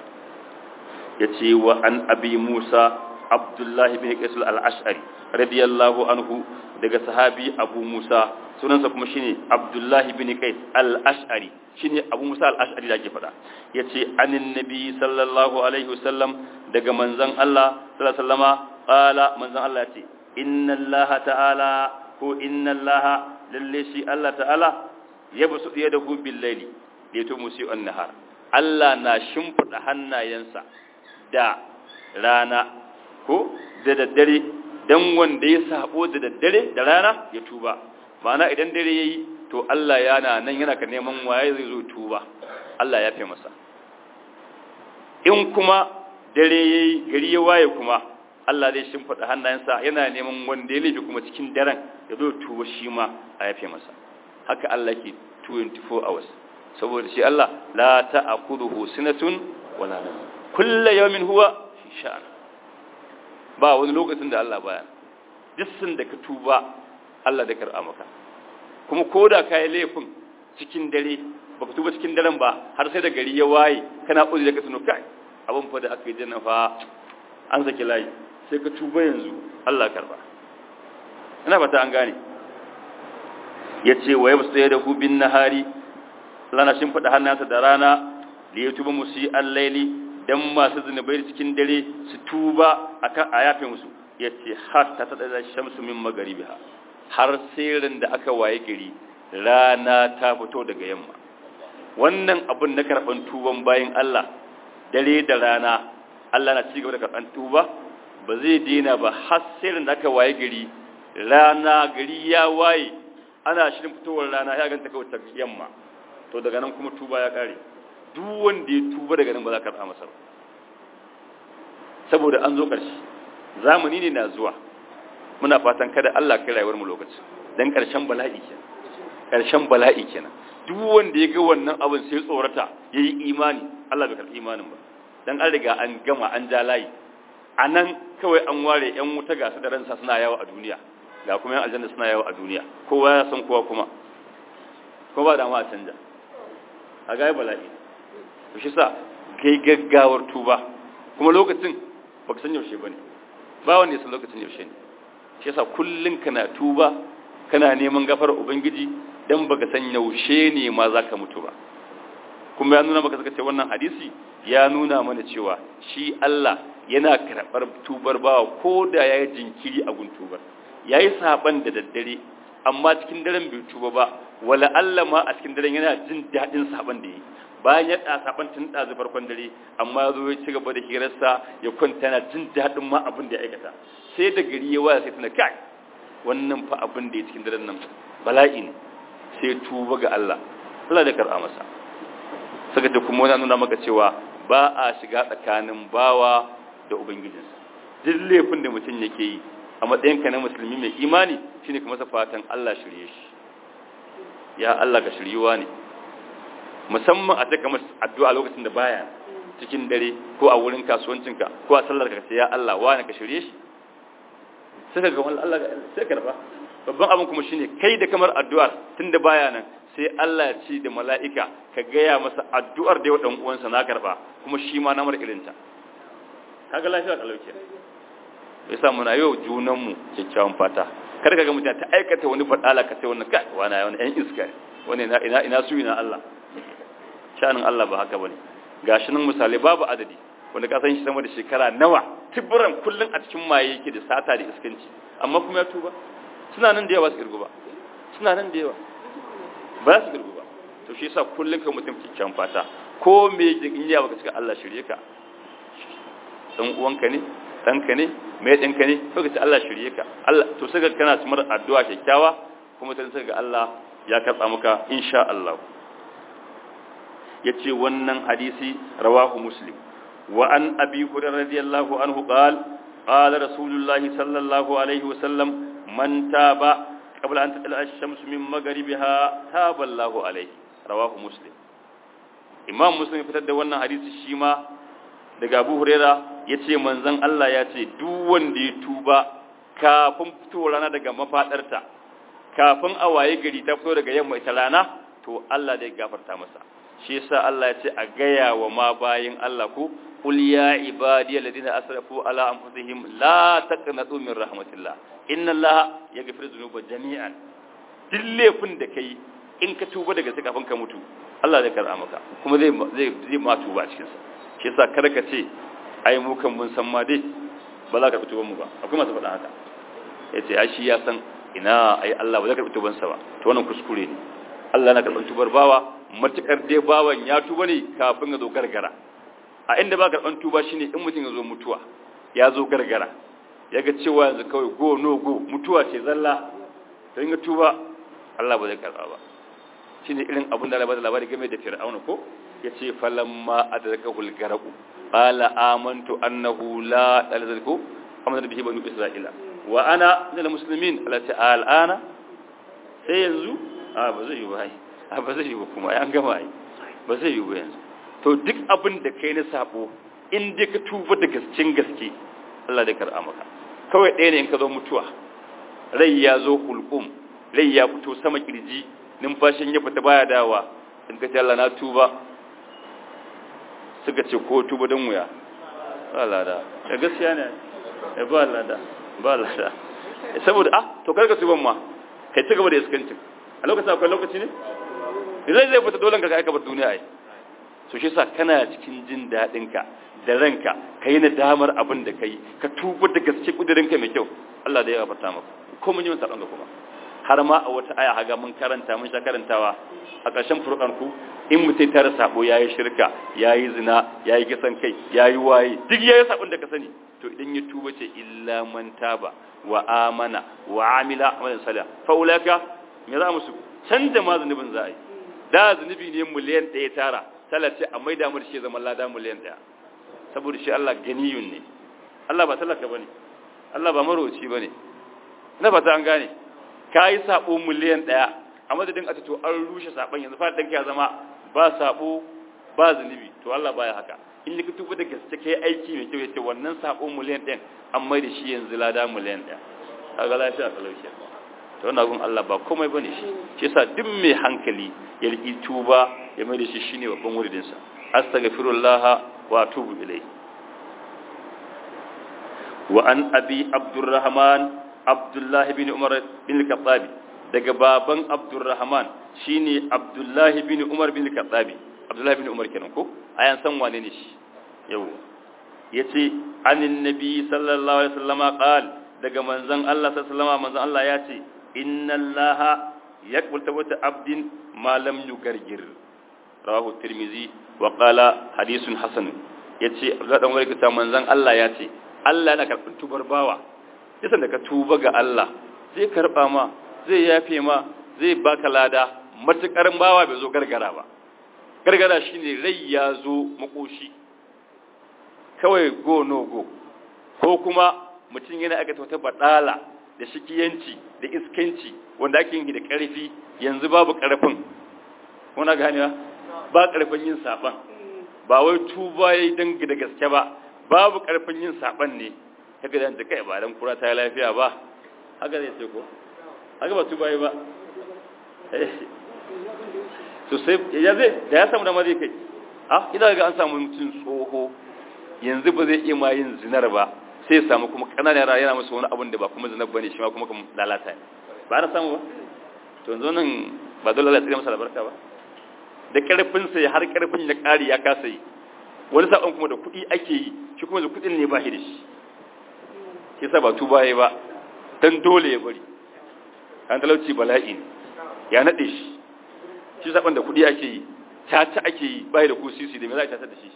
yace wa an abi Musa Abdullahi bin Qais al-Ash'ari radiyallahu anhu daga sahabi Abu Musa sunansa kuma shine Abdullahi bin Qais al-Ash'ari shine Abu Musa al-Ash'ari da ke fada yace anin nabi sallallahu alaihi wasallam daga manzon Allah sallallahu alaihi wasallama qala manzon Allah yace inna Allah ta'ala ko inna Allah lalle shi Allah ta'ala yabsu yadahu bil layli yato musi an-nahar Allah na shimfida hannayensa da rana ko da daddare dan wanda ya sabo da daddare da rana ya tuba ma'ana idan dare yayi to Allah yana nan yana ka neman waye zai zo tuba Allah ya fi masa in kuma dare yayi gari ya waye kuma Allah zai shimfida hannayensa yana neman wanda ya laifi kuma cikin daren ya zo tuba shi ma a yafe masa haka Allah ke 24 hours saboda shi Allah la ta'khudhuhu sinatun wala nawm kullu yawmin huwa fi sha'an ba wani lokacin da Allah baya dissin da ka tuba Allah da karɓa maka kuma ko da ka yi laifin cikin dare ba ka tuba cikin daren ba har sai da gari ya waye kana ƙuzi da ka tuno kai abin fa da aka yi janna fa an saki layi sai ka tuba yanzu Allah karɓa ina fata an gane yace wa yabsu yadahu bin nahari lana shin fada hannansa da rana li yatuba musi al-laili dan masu zunubai cikin dare su tuba akan ayatin musu yace hatta ta da shamsu min magaribiha har sirrin da aka waye gari rana ta fito daga yamma wannan abun na karban tuban bayin Allah dare da rana Allah na ci gaba da karban tuba ba zai dena ba har sirrin da aka waye gari rana gari ya waye ana shirin fitowar rana ya ganta kawai ta yamma to daga nan kuma tuba ya kare duk wanda ya tuba daga nan ba za ka karɓa masa ba saboda an zo ƙarshe zamani ne na zuwa muna fatan kada Allah kai rayuwar mu lokaci dan ƙarshen bala'i kenan ƙarshen bala'i kenan duk wanda ya ga wannan abin sai tsorata yayi imani Allah bai karɓi imanin ba dan an riga an gama an ja layi anan kawai an ware yan wuta gasu da ransa suna yawo a duniya ga kuma yan aljanna suna yawo a duniya kowa ya san kowa kuma ko ba da ma a canja a ga bala'i to shi sa kai gaggawar tuba kuma lokacin baka san yaushe bane ba wanda ya san lokacin yaushe ne shi yasa kullun kana tuba kana neman gafar ubangiji dan baka san yaushe ne ma zaka mutu ba kuma ya nuna maka saka ce wannan hadisi ya nuna mana cewa shi Allah yana karɓar tubar bawa ko da ya yi jinkiri a gun tubar ya yi saɓan da daddare amma cikin daren bai tuba ba wala Allah ma a cikin daren yana jin daɗin saɓan da ya yi bayan ya ɗa saɓan tun ɗazu farkon dare amma ya zo ya ci gaba da hirarsa ya kwanta yana jin daɗin ma abin da ya aikata sai da gari ya waya sai tuna kai wannan fa abin da ya cikin daren nan bala'i ne sai tuba ga Allah Allah da karɓa masa saka da kuma wani nuna maka cewa ba a shiga tsakanin bawa da ubangijinsa duk laifin da mutum yake yi a matsayinka na musulmi mai imani shine kuma sa fatan Allah shirye shi ya Allah ka shiryuwa ne musamman a taka masa addu'a lokacin da baya cikin dare ko a wurin kasuwancinka ko a sallar ka ce ya Allah wani ka shirye shi sai ka ga Allah sai ka rafa babban abin kuma shine kai da kamar addu'ar tunda baya nan sai Allah ya ce da mala'ika ka gaya masa addu'ar da yau ɗan uwansa na karɓa kuma shi ma namar irinta kaga lafiya kalauke ya sa muna yau junanmu kyakkyawan fata kar ka ga mutum ta aikata wani faɗala ka sai wannan kai wani wani ɗan iska wani ina ina su ina Allah shanin Allah ba haka bane gashi nan misalai babu adadi wanda ka san shi sama da shekara nawa tiburan kullun a cikin maye yake da sata da iskanci amma kuma ya tuba suna nan da yawa su kirgu ba suna nan da yawa ba su girgu ba to shi yasa kullun ka mutum kikkian fata ko me in ya baka cika Allah shirye ka dan uwanka ne danka ne mai ɗinka ne ko ka ce Allah shirye ka Allah to saka kana tsumar addu'a kyakkyawa kuma sai saka Allah ya karba maka insha Allah yace wannan hadisi rawahu muslim wa an abi hurairah radiyallahu anhu qala qala rasulullahi sallallahu alaihi wasallam man taba قبل أن تطلع الشمس من مغربها تاب الله عليه رواه مسلم imam muslim fitar da wannan hadisi shi ma daga abu huraira ya ce manzan Allah ya ce duk wanda ya tuba kafin fito rana daga mafadarta kafin a waye gari ta fito daga yamma ita rana to Allah zai gafarta masa shi yasa Allah ya ce a gaya wa ma bayin Allah ko qul ya ibadiy alladhina asrafu ala anfusihim la taqnatu min rahmatillah inna Allah yaghfiru dhunuba jami'an duk laifin da kai in ka tuba daga sai kafin ka mutu Allah zai karɓa maka kuma zai zai zai ma tuba a cikin sa shi yasa kada ka ce ai mu kan mun san ma dai ba za ka karɓi tuban mu ba akwai masu faɗa haka yace ai shi ya san ina ai Allah ba zai karɓi tuban sa ba to wannan kuskure ne Allah na karɓar tubar bawa matukar dai bawan ya tuba ne kafin ya zo gargara a inda ba karɓar tuba shine in mutum ya zo mutuwa ya zo gargara ya ga cewa yanzu kawai go no go mutuwa ce zalla to in ga tuba Allah ba zai karɓa ba shine irin abin da Allah labari game da Fir'auna ko yace falamma adrakahu al-garaqu qala amantu annahu la alzalku amana bihi banu isra'ila wa ana min al-muslimin allati al'ana sai yanzu a ba zai yi ba a ba zai yi ba kuma an gama ai ba zai yi ba yanzu to duk abin da kai na sabo in dai ka tuba da gaskin gaske Allah zai karɓa maka kawai ɗaya ne in ka zo mutuwa rai ya zo hulqum rai ya fito sama kirji numfashin ya fita baya dawa in ka ce Allah na tuba suka ce ko tuba don wuya ba lada da gaskiya ne ba lada ba lada saboda ah to karka tuban ma kai ci gaba da iskancin a lokacin akwai lokaci ne zai zai fita dole ka aika bar duniya ai so shi yasa kana cikin jin daɗin ka da ranka kai na damar abin da kai ka tuba da gaske kudirin ka mai kyau Allah da ya gafarta maka ko mun yi masa ɗan kuma har ma a wata aya haga mun karanta mun sha karantawa a ƙarshen furqan ku in mutai tare sabo yayi shirka yayi zina yayi kisan kai yayi waye duk yayi sabon da ka sani to idan ya tuba ce illa man taba wa amana wa amila amalan salih fa ulaka me za musu canza ma zunubin za a yi da zunubi ne miliyan ɗaya tara talace a maida mu da shi zaman lada miliyan ɗaya saboda shi Allah ganiyun ne Allah ba talaka bane Allah ba maroci bane na fata an gane kai sabo miliyan ɗaya a madadin a to an rushe saban yanzu fa danka ya zama ba sabo ba zunubi to Allah baya haka in ka tuba da gaske kai aiki mai kyau yace wannan sabo miliyan ɗin an mai da shi yanzu lada miliyan ɗaya kaga lafiya talauci to wannan gun Allah ba komai bane shi shi yasa duk mai hankali ya riki tuba ya mai da shi shine babban wuridin sa astaghfirullah wa atubu ilayhi wa an abi abdurrahman abdullah bin umar bin al-khattab daga baban abdurrahman shine abdullah bin umar bin al-khattab abdullah bin umar kenan ko ayan san wane ne shi yau yace anin nabi sallallahu alaihi wasallama qala daga manzon Allah sallallahu alaihi wasallama manzon Allah ya ce inna allaha yaqbal tawbata abdin ma lam yugargir rawahu tirmizi wa qala hadithun hasan yace Abdullah dan wani kita manzon Allah ya ce Allah yana karɓar tubar bawa yasan da ka tuba ga Allah zai karba ma zai yafe ma zai baka lada matukar bawa bai zo gargara ba gargara shine rai ya zo makoshi kawai go no go ko kuma mutum yana aka wata badala da shikiyanci da iskanci wanda ake yin da ƙarfi yanzu babu ƙarfin kuna ganewa ba ƙarfin yin saban ba wai tuba yayi dan da gaske ba babu ƙarfin yin saban ne kaga dan da kai ba dan kura ta lafiya ba haka zai ce ko haka ba tuba yayi ba to sai ya zai da ya samu da ma zai kai ah idan ga an samu mutum tsoho yanzu ba zai iya ma yin zinar ba sai ya samu kuma kananan yara yana musu wani abin da ba kuma zinar bane shi ma kuma lalata ne ba na samu ba to yanzu nan ba dole Allah ya tsira masa albarka ba da karfin sa har karfin ya kare ya kasa yi wani sabon kuma da kuɗi ake yi shi kuma da kuɗin ne ba shi da shi shi yasa ba tuba yayi ba dan dole ya bari an talauci bala'i ne ya nade shi shi saban da kuɗi ake yi tata ake yi bai da kusisi da me za a tata da shi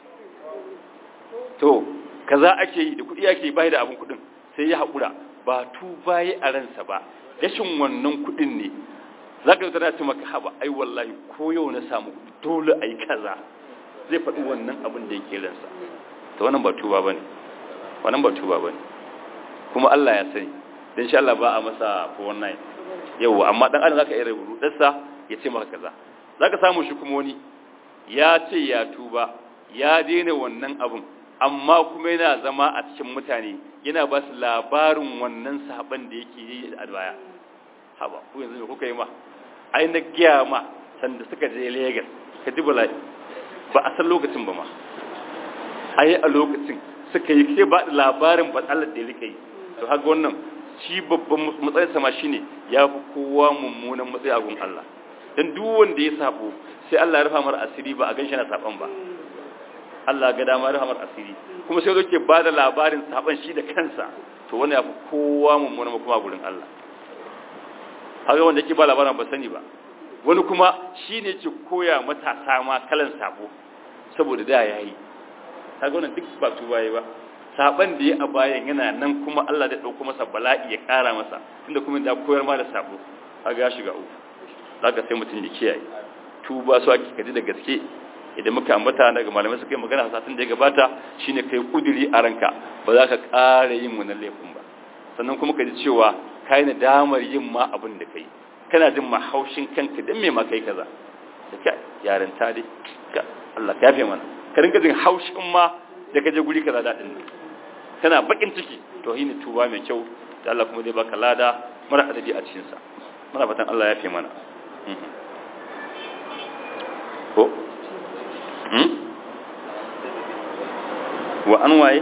to kaza ake yi da kuɗi ake yi bai da abin kuɗin sai ya haƙura ba tuba yi a ransa ba rashin wannan kuɗin ne za ka tana ce maka haba ai wallahi ko yau na samu dole ai kaza zai faɗi wannan abin da yake ransa to wannan ba tuba bane wannan ba tuba bane kuma Allah ya sani dan insha Allah ba a masa 419 yau amma dan Allah zaka iya rudarsa ya ce maka kaza zaka samu shi kuma wani ya ce ya tuba ya daina wannan abun amma kuma yana zama a cikin mutane yana ba su labarin wannan saban da yake yi a baya haba ku yanzu me kuka yi ma ai na giya ma sanda suka je Lagos ka ji bala'i ba a san lokacin ba ma ai a lokacin suka yi ke ba labarin batsalar da yake yi to haka wannan shi babban matsayin sama shine ya fi kowa mummunan matsayi a gun Allah dan duk wanda ya sabo sai Allah ya rufa mar asiri ba a ganshi na saban ba Allah ga dama rufa mar asiri kuma sai yake ba da labarin saban shi da kansa to wanda ya fi kowa mummunan kuma gurin Allah haka wanda yake ba labarin ba sani ba wani kuma shine yake koya matasa ma kalan sabo saboda da yayi kaga wannan duk ba tuba yayi ba saban da ya a bayan yana nan kuma Allah da dauko masa bala'i ya kara masa tunda kuma da koyar ma da sabo kaga ya shiga uku zaka sai mutun ya kiyaye tuba su ake kaji da gaske idan muka ambata daga malamai suka yi magana satin da ya gabata shine kai kuduri a ranka ba za ka ƙara yin wannan laifin ba sannan kuma ka ji cewa kai na damar yin ma abin da kai kana jin mahaushin kanka dan me ma kai kaza da ka yarinta dai ka Allah ka yafe mana ka rinka jin haushin ma da ka je guri kaza dadin nan kana bakin ciki to yi tuba mai kyau da Allah kuma zai baka lada mara adadi a cikin sa muna fatan Allah ya fi mana ko hmm wa an waye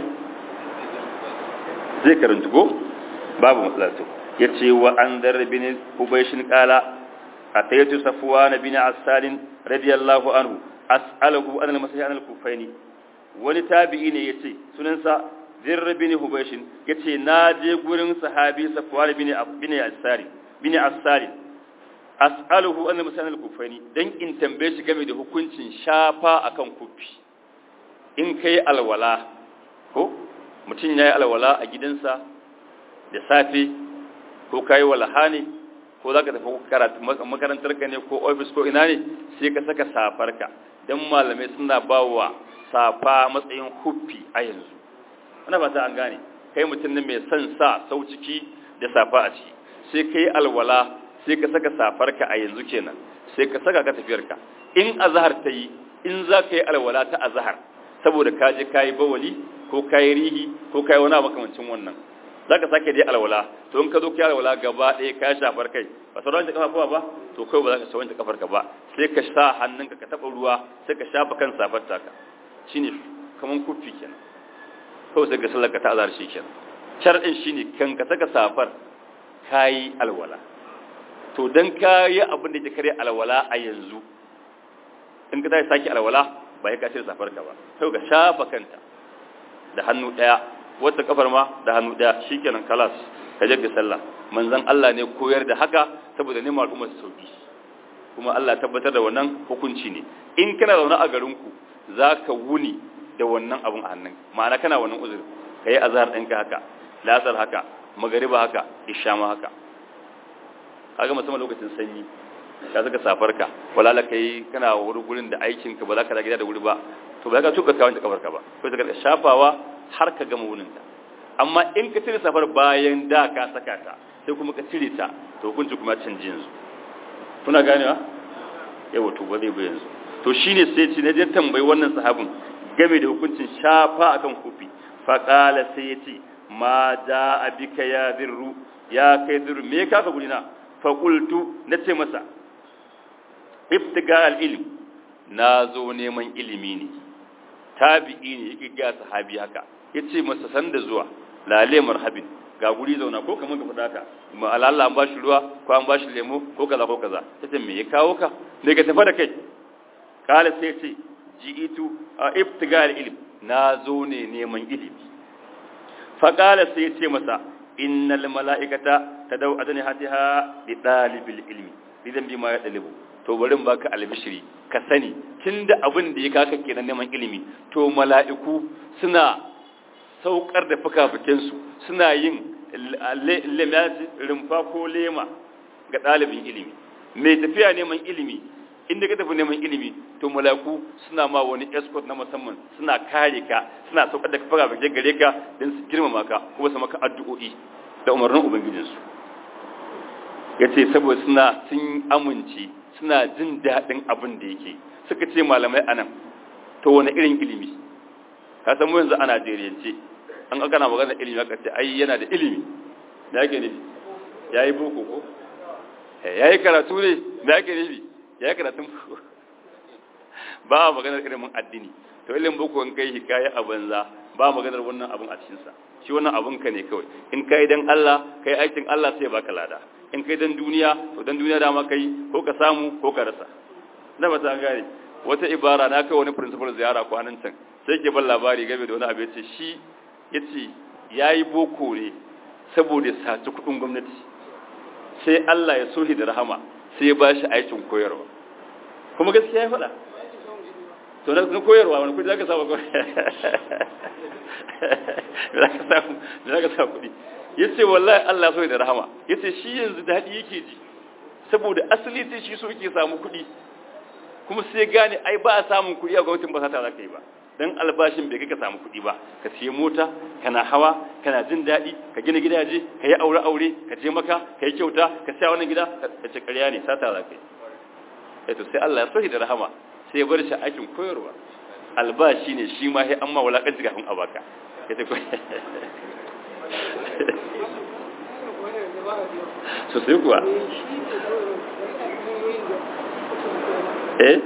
zai karanta ko babu matsala to yace wa an dar bin ubayshin qala ataytu safwan bin asal radiyallahu anhu as'aluhu an al-masih an al-kufaini wani tabi'i ne yace sunansa zirr bin hubaysh yace na je gurin sahabi safwan bin bin asari bin asari as'aluhu an al-masih an al-kufaini dan in tambaye shi game da hukuncin shafa akan kufi in kai alwala ko mutum yayi alwala a gidansa da safe ko kai walaha ne ko za ka tafi karatu makarantar ka ne ko ofis ko ina ne sai ka saka safarka don malamai suna ba wa safa matsayin huffi a yanzu ana fata an gane kai mutum ne mai son sa sau ciki da safa a ciki sai ka yi alwala sai ka saka safarka a yanzu kenan sai ka saka ka tafiyarka in azahar ta yi in za ka yi alwala ta azahar saboda ka je ka yi bawali ko ka yi rihi ko ka yi wani makamancin wannan za ka sake dai alwala to in ka zo ka alwala gaba ɗaya ka shafar kai ba sauran da kafa ba to kai ba za ka shawanta kafar ka ba sai ka sa hannunka ka taɓa ruwa sai ka shafa kan safar taka shine kaman kufi kenan kawai sai ka sallar ka ta azar shi kenan shar'in shine kan ka saka safar kayi alwala to dan kayi abin da ke kare alwala a yanzu in ka tashi sake alwala ba ya ka cire safar ka ba sai ka shafa kanta da hannu ɗaya wata kafar ma da hannu daya shikenan kalas ka je ka sallah manzon Allah ne koyar da haka saboda neman al'umma su sauki kuma Allah tabbatar da wannan hukunci ne in kana zaune a garin ku zaka wuni da wannan abun a hannun ma'ana kana wannan uzuri kai azhar ɗinka haka lasar haka magariba haka isha ma haka kaga musamman lokacin sanyi ka saka safarka wala kai kana wuri gurin da aikin ka ba za ka da gida da wuri ba to ba za ka tuka kawai da kafarka ba ko ka shafawa har ka gama wuninta amma in ka cire safar bayan da ka saka ta sai kuma ka cire ta to hukunci kuma canji yanzu kuna ganewa yawa to ba zai ba yanzu to shine sai ce na je tambayi wannan sahabin game da hukuncin shafa akan kufi fa qala sai yace ma jaa bika ya dirru ya kai dirru me ka ka gurina fa qultu nace masa ibtiga al ilm na zo neman ilimi ne tabi'i ne yake ga sahabi haka yace masa san da zuwa lale marhabin ga guri zauna ko kaman ka fada ka ma Allah an bashi ruwa ko an bashi lemo ko kaza ko kaza yace me ya kawo ka ne ka tafi da kai kala sai yace ji'itu a ibtigal ilm na zo ne neman ilimi fa kala sai yace masa innal malaikata tadau adani hatiha li dalibil ilmi idan bi ma ya dalibu to bari baka albishiri ka sani tunda abin da ya kaka kenan neman ilimi to mala'iku suna saukar da fukafukinsu suna yin rumfa ko lema ga ɗalibin ilimi mai tafiya neman ilimi inda ka tafi neman ilimi to mala'iku suna ma wani escort na musamman suna kare ka suna saukar da fukafukin gare ka don su girmama ka kuma su maka addu'o'i da umarnin ubangijinsu ya ce saboda suna sun amince suna jin daɗin abin da yake suka ce malamai anan to wani irin ilimi ka san mu yanzu a Najeriyance an aka na magana ilimi aka ce ai yana da ilimi da yake nufi yayi boko ko yayi karatu ne da yake nufi yayi karatun ba maganar ilimin addini to ilimin boko in kai hikaya a banza ba maganar wannan abun a cikin sa shi wannan abun ka ne kawai in kai dan Allah kai aikin Allah sai baka lada in kai dan duniya to dan duniya dama kai ko ka samu ko ka rasa na ba ta gane wata ibara na kai wani principal ziyara kwanan can sai ke ban labari game da wani abu yace shi yace yayi boko ne saboda saci kudin gwamnati sai Allah ya sohi da rahama sai ya bashi aikin koyarwa kuma gaskiya ya faɗa to na koyarwa wani kudi zaka samu zaka samu zaka samu kudi yace wallahi Allah sohi da rahama yace shi yanzu dadi yake ji saboda asali sai shi so yake samu kudi kuma sai gane ai ba a samun kuɗi a gwamnatin ba sata za ka yi ba don albashin bai kai ka samu kuɗi ba ka siya mota kana hawa kana jin daɗi ka gina gidaje ka yi aure aure ka je maka ka yi kyauta ka siya wannan gida ka ce ƙarya ne sata za ka yi to sai Allah ya sohi da rahama sai ya bar shi aikin koyarwa albashi ne shi ma sai an ma wulaƙanci kafin a baka ya ce sosai kuwa eh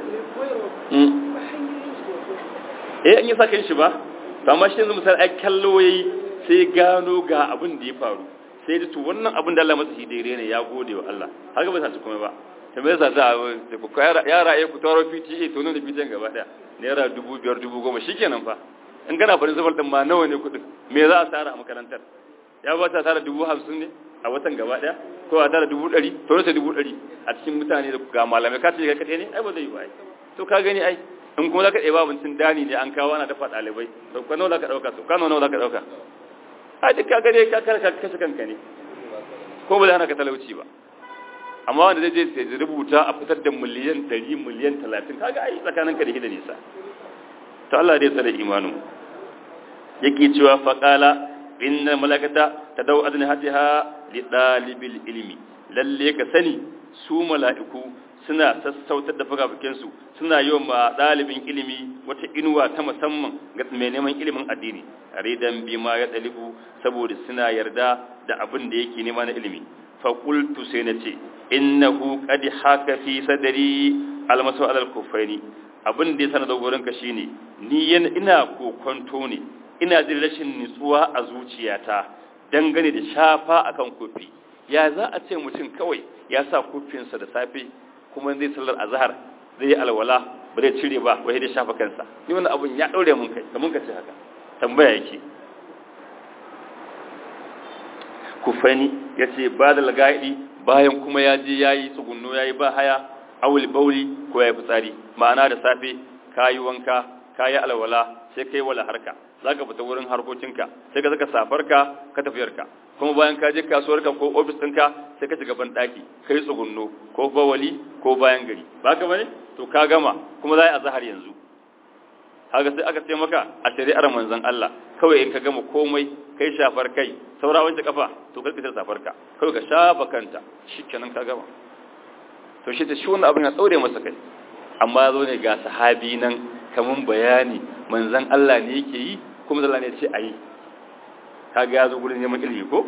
eh an yi sa kan shi ba to amma shi yanzu misali ai kallo yayi sai gano ga abin da ya faru sai da to wannan abin da Allah masa shi daidai ne ya gode wa Allah har ga ba sa kuma ba ta mai sa za a ku yara ya ku taro PTA to nan da PTA gaba daya naira dubu biyar dubu goma shikenan fa in kana farin zafar din ma nawa ne kuɗin me za a tara a makarantar ya ba ta tara dubu hamsin ne a watan gaba daya ko a tara dubu ɗari to rasa dubu ɗari a cikin mutane da ga malamai ka ce ka kaɗai ne ai ba zai yi ba ai to ka gani ai in kuma za ka ɗeba abincin dani ne an kawo ana dafa ɗalibai to ka nawa za ka ɗauka to kano nawa za ka ɗauka a duk ka gani ka kare ka kashe kanka ne ko ba zai hana ka talauci ba amma wanda zai je ya rubuta a fitar da miliyan ɗari miliyan talatin kaga ai tsakanin ka da da nisa to Allah dai tsare imanin yake cewa faqala inna malakata tadau adna hatiha li dalibil ilmi lalle ka sani su mala'iku suna sassautar da fukafukinsu suna yi wa ɗalibin ilimi wata inuwa ta musamman ga mai neman ilimin addini ridan bima ya ɗalibu saboda suna yarda da abin da yake nema na ilimi faƙultu sai na ce innahu qad haka fi sadari almasu alal kufaini abin da ya sana dogoron ka shine ni ina kokonto ne ina jin rashin nutsuwa a zuciyata dangane da shafa akan kofi ya za a ce mutum kawai ya sa kofinsa da safe kuma zai sallar azhar zai yi alwala ba zai cire ba wai da shafa kansa ni wannan abun ya daure mun kai kamun ka ce haka tambaya yake kufani yace ba da lagaidi bayan kuma ya je yayi tsugunno yayi ba haya awul bauli ko yayi fitsari ma'ana da safe kayi wanka kayi alwala sai kai wala harka zaka fita wurin harkokinka sai ka saka safarka ka tafiyarka kuma bayan ka je kasuwarka ko ofis ɗinka sai ka shiga ban ɗaki ka yi tsugunno ko bawali ko bayan gari ba ka bane to ka gama kuma za a yi azahar yanzu haka sai aka ce maka a shari'ar manzon Allah kawai in ka gama komai kai shafar kai saura wancan kafa to kai ka safar ka kawai ka shafa kanta shikenan ka gama to shi ta shi wannan abin ya tsaure masa kai amma zo ne ga sahabi nan kamun bayani manzon Allah ne yake yi kuma Allah ne ya ce ayi kaga ya zo gurin neman ilimi ko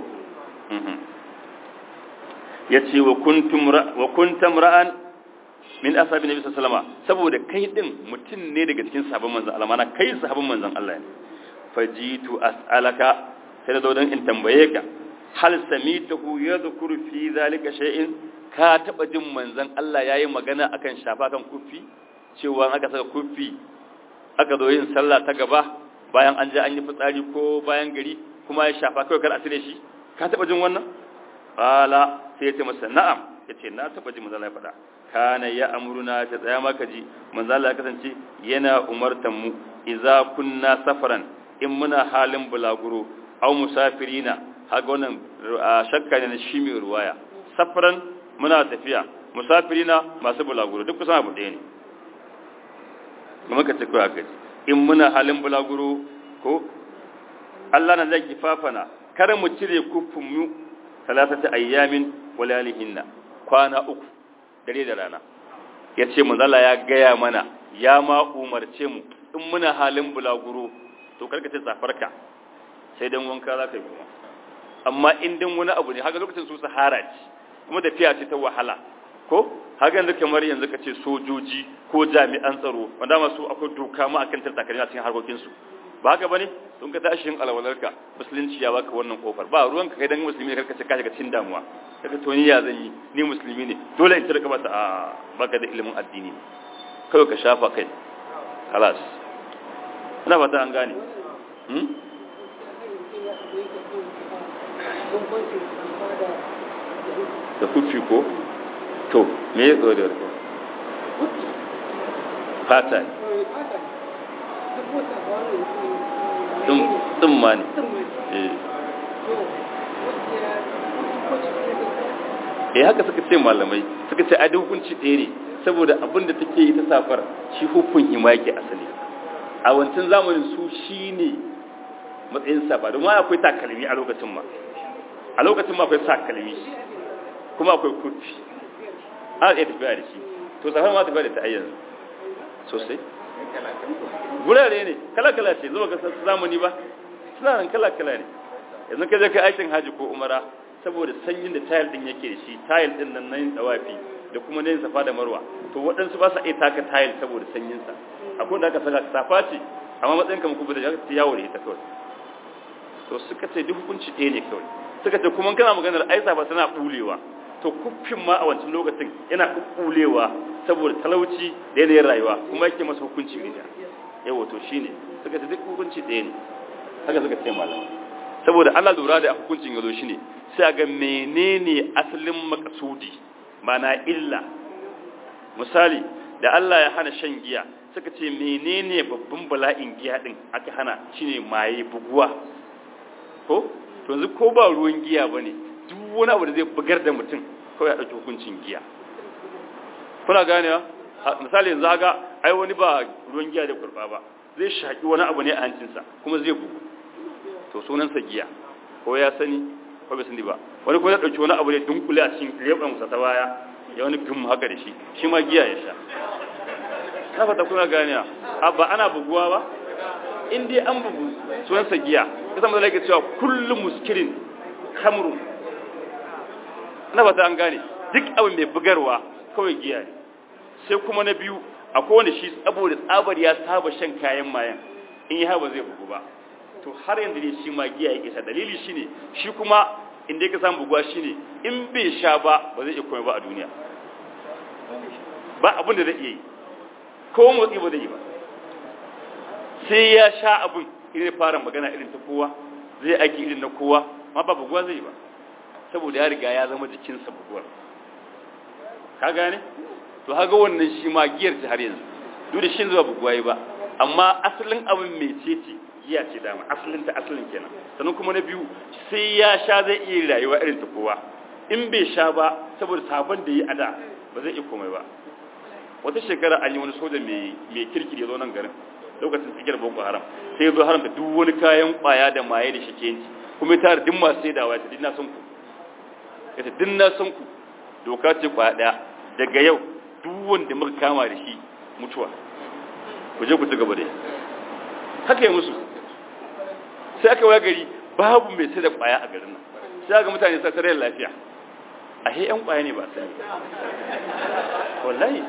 ya ce wa kuntum ra'an min ashabi nabi sallallahu saboda kai din mutum ne daga cikin sahabban manzon Allah mana kai sahabban manzon Allah ne fajitu as'alaka sai da dan in tambaye ka hal samitahu yadhkuru fi zalika shay'in ka taba jin manzon Allah yayi magana akan shafa kan kufi cewa aka saka kufi aka zo yin sallah ta gaba bayan an je an yi fitsari ko bayan gari kuma ya shafa kawai kar a cire shi ka taba jin wannan qala sai ya ce masa na'am yace na taba jin manzo Allah ya faɗa kana ya amruna ta tsaya maka ji manzo Allah ya kasance yana umartan mu idza kunna safaran in muna halin bulaguro aw musafirina haga wannan shakka ne na shi mai ruwaya safaran muna tafiya musafirina masu bulaguro duk kusan abu ɗaya ne kuma ka ce kawai aka in muna halin bulaguro ko Allah na zai kifafana kar mu cire kufin mu talatata ayyamin walalihinna kwana uku dare da rana yace manzala ya gaya mana ya ma umarce mu in muna halin bulaguro to karka ce safarka sai dan wanka za ka yi kuma amma in dan wani abu ne haka lokacin su sahara ce kuma tafiya ce ta wahala ko haka yanzu kamar yanzu ka ce sojoji ko jami'an tsaro wanda masu akwai doka ma akan tattakalmi a cikin harkokinsu ba haka bane don ka tashi yin alwalarka musulunci ya baka wannan kofar ba ruwan ka kai dan musulmi ne karka ce ka shiga cikin damuwa kaga to ni ya zan yi ni musulmi ne dole in tarka mata a baka da ilimin addini kawai ka shafa kai خلاص ina fata an gane hmm da kufi ko to me ya tsoro da fata ne ɗin ma ne eh haka suka ce malamai suka ce adi hukunci ɗaya ne saboda abin da take yi ta safar shi hukun hima yake asali a wancan zamanin su shi ne matsayin safa domin akwai takalmi a lokacin ma a lokacin ma akwai takalmi kuma akwai kurfi ana iya tafiya da shi to safar ma tafiya da ta ayyanzu sosai gurare ne kala-kala ce zuwa ga zamani ba suna nan kala-kala ne yanzu ka je kai aikin haji ko umara saboda sanyin da tayil din yake da shi tayil din nan nan dawafi da kuma nan safa da marwa to waɗansu ba sa iya taka tayil saboda sanyin sa akwai da aka saka safa ce amma matsayin kamar kuma da ya ta yawo da ita kawai to suka ce duk hukunci ɗaya ne kawai suka ce kuma kana maganar ai safa tana bulewa to kuffin ma a wancan lokacin yana kukkulewa saboda talauci da yanayin rayuwa kuma yake masa hukunci ne yawa to shine suka ce duk hukunci ɗaya ne haka suka ce malama saboda Allah lura da hukuncin yazo shine sai ga menene asalin makasudi mana illa misali da Allah ya hana shan giya suka ce menene babban bala'in giya din aka hana shine maye buguwa ko to yanzu ko ba ruwan giya bane duk wani abu da zai bugar da mutum kawai ya dauki hukuncin giya kuna ganewa misali yanzu haka ai wani ba ruwan giya da kurba ba zai shaki wani abu ne a hancinsa kuma zai bugu to sunansa giya ko ya sani ko bai sani ba wani ko ya dauki wani abu ne dunkule a cikin leban sa ta baya ya wani gum haka da shi shi ma giya ya sha na fata kuna ganewa ba ana buguwa ba in dai an bugu sunansa giya kasa mazala yake cewa kullum muskirin kamrun na fata an gane duk abu mai bugarwa kawai giya ne sai kuma na biyu akwai wanda shi saboda tsabar ya saba shan kayan mayan in yi haɓa zai bugu ba to har yanzu ne shi ma giya yake sha dalili shine shi kuma inda yake samun buguwa shine in bai sha ba ba zai iya komai ba a duniya ba abin da zai iya yi ko motsi ba zai yi ba sai ya sha abin irin fara magana irin ta kowa zai aiki irin na kowa ma ba buguwa zai yi ba saboda ya riga ya zama jikinsa buguwar ka gane to haga wannan shi ma giyar ce har yanzu duk da shi zuwa buguwa yi ba amma asalin abin mai ce ce giya ce dama asalin ta asalin kenan sannan kuma na biyu sai ya sha zai iya rayuwa irin ta kowa in bai sha ba saboda sabon da yi a da ba zai iya komai ba wata shekara an yi wani soja mai kirki ya zo nan garin lokacin tsikiyar boko haram sai ya zo haramta duk wani kayan kwaya da maye da shakenci kuma ta duk masu sai dawa ta dinna sun ku ya ta dinna sun ku doka ce kwaya daya daga yau duk wanda muka kama da shi mutuwa ku je ku ci gaba da haka ya musu sai aka waya gari babu mai sai da kwaya a garin nan sai ga mutane sa tarayyar lafiya a he yan kwaya ne ba sai wallahi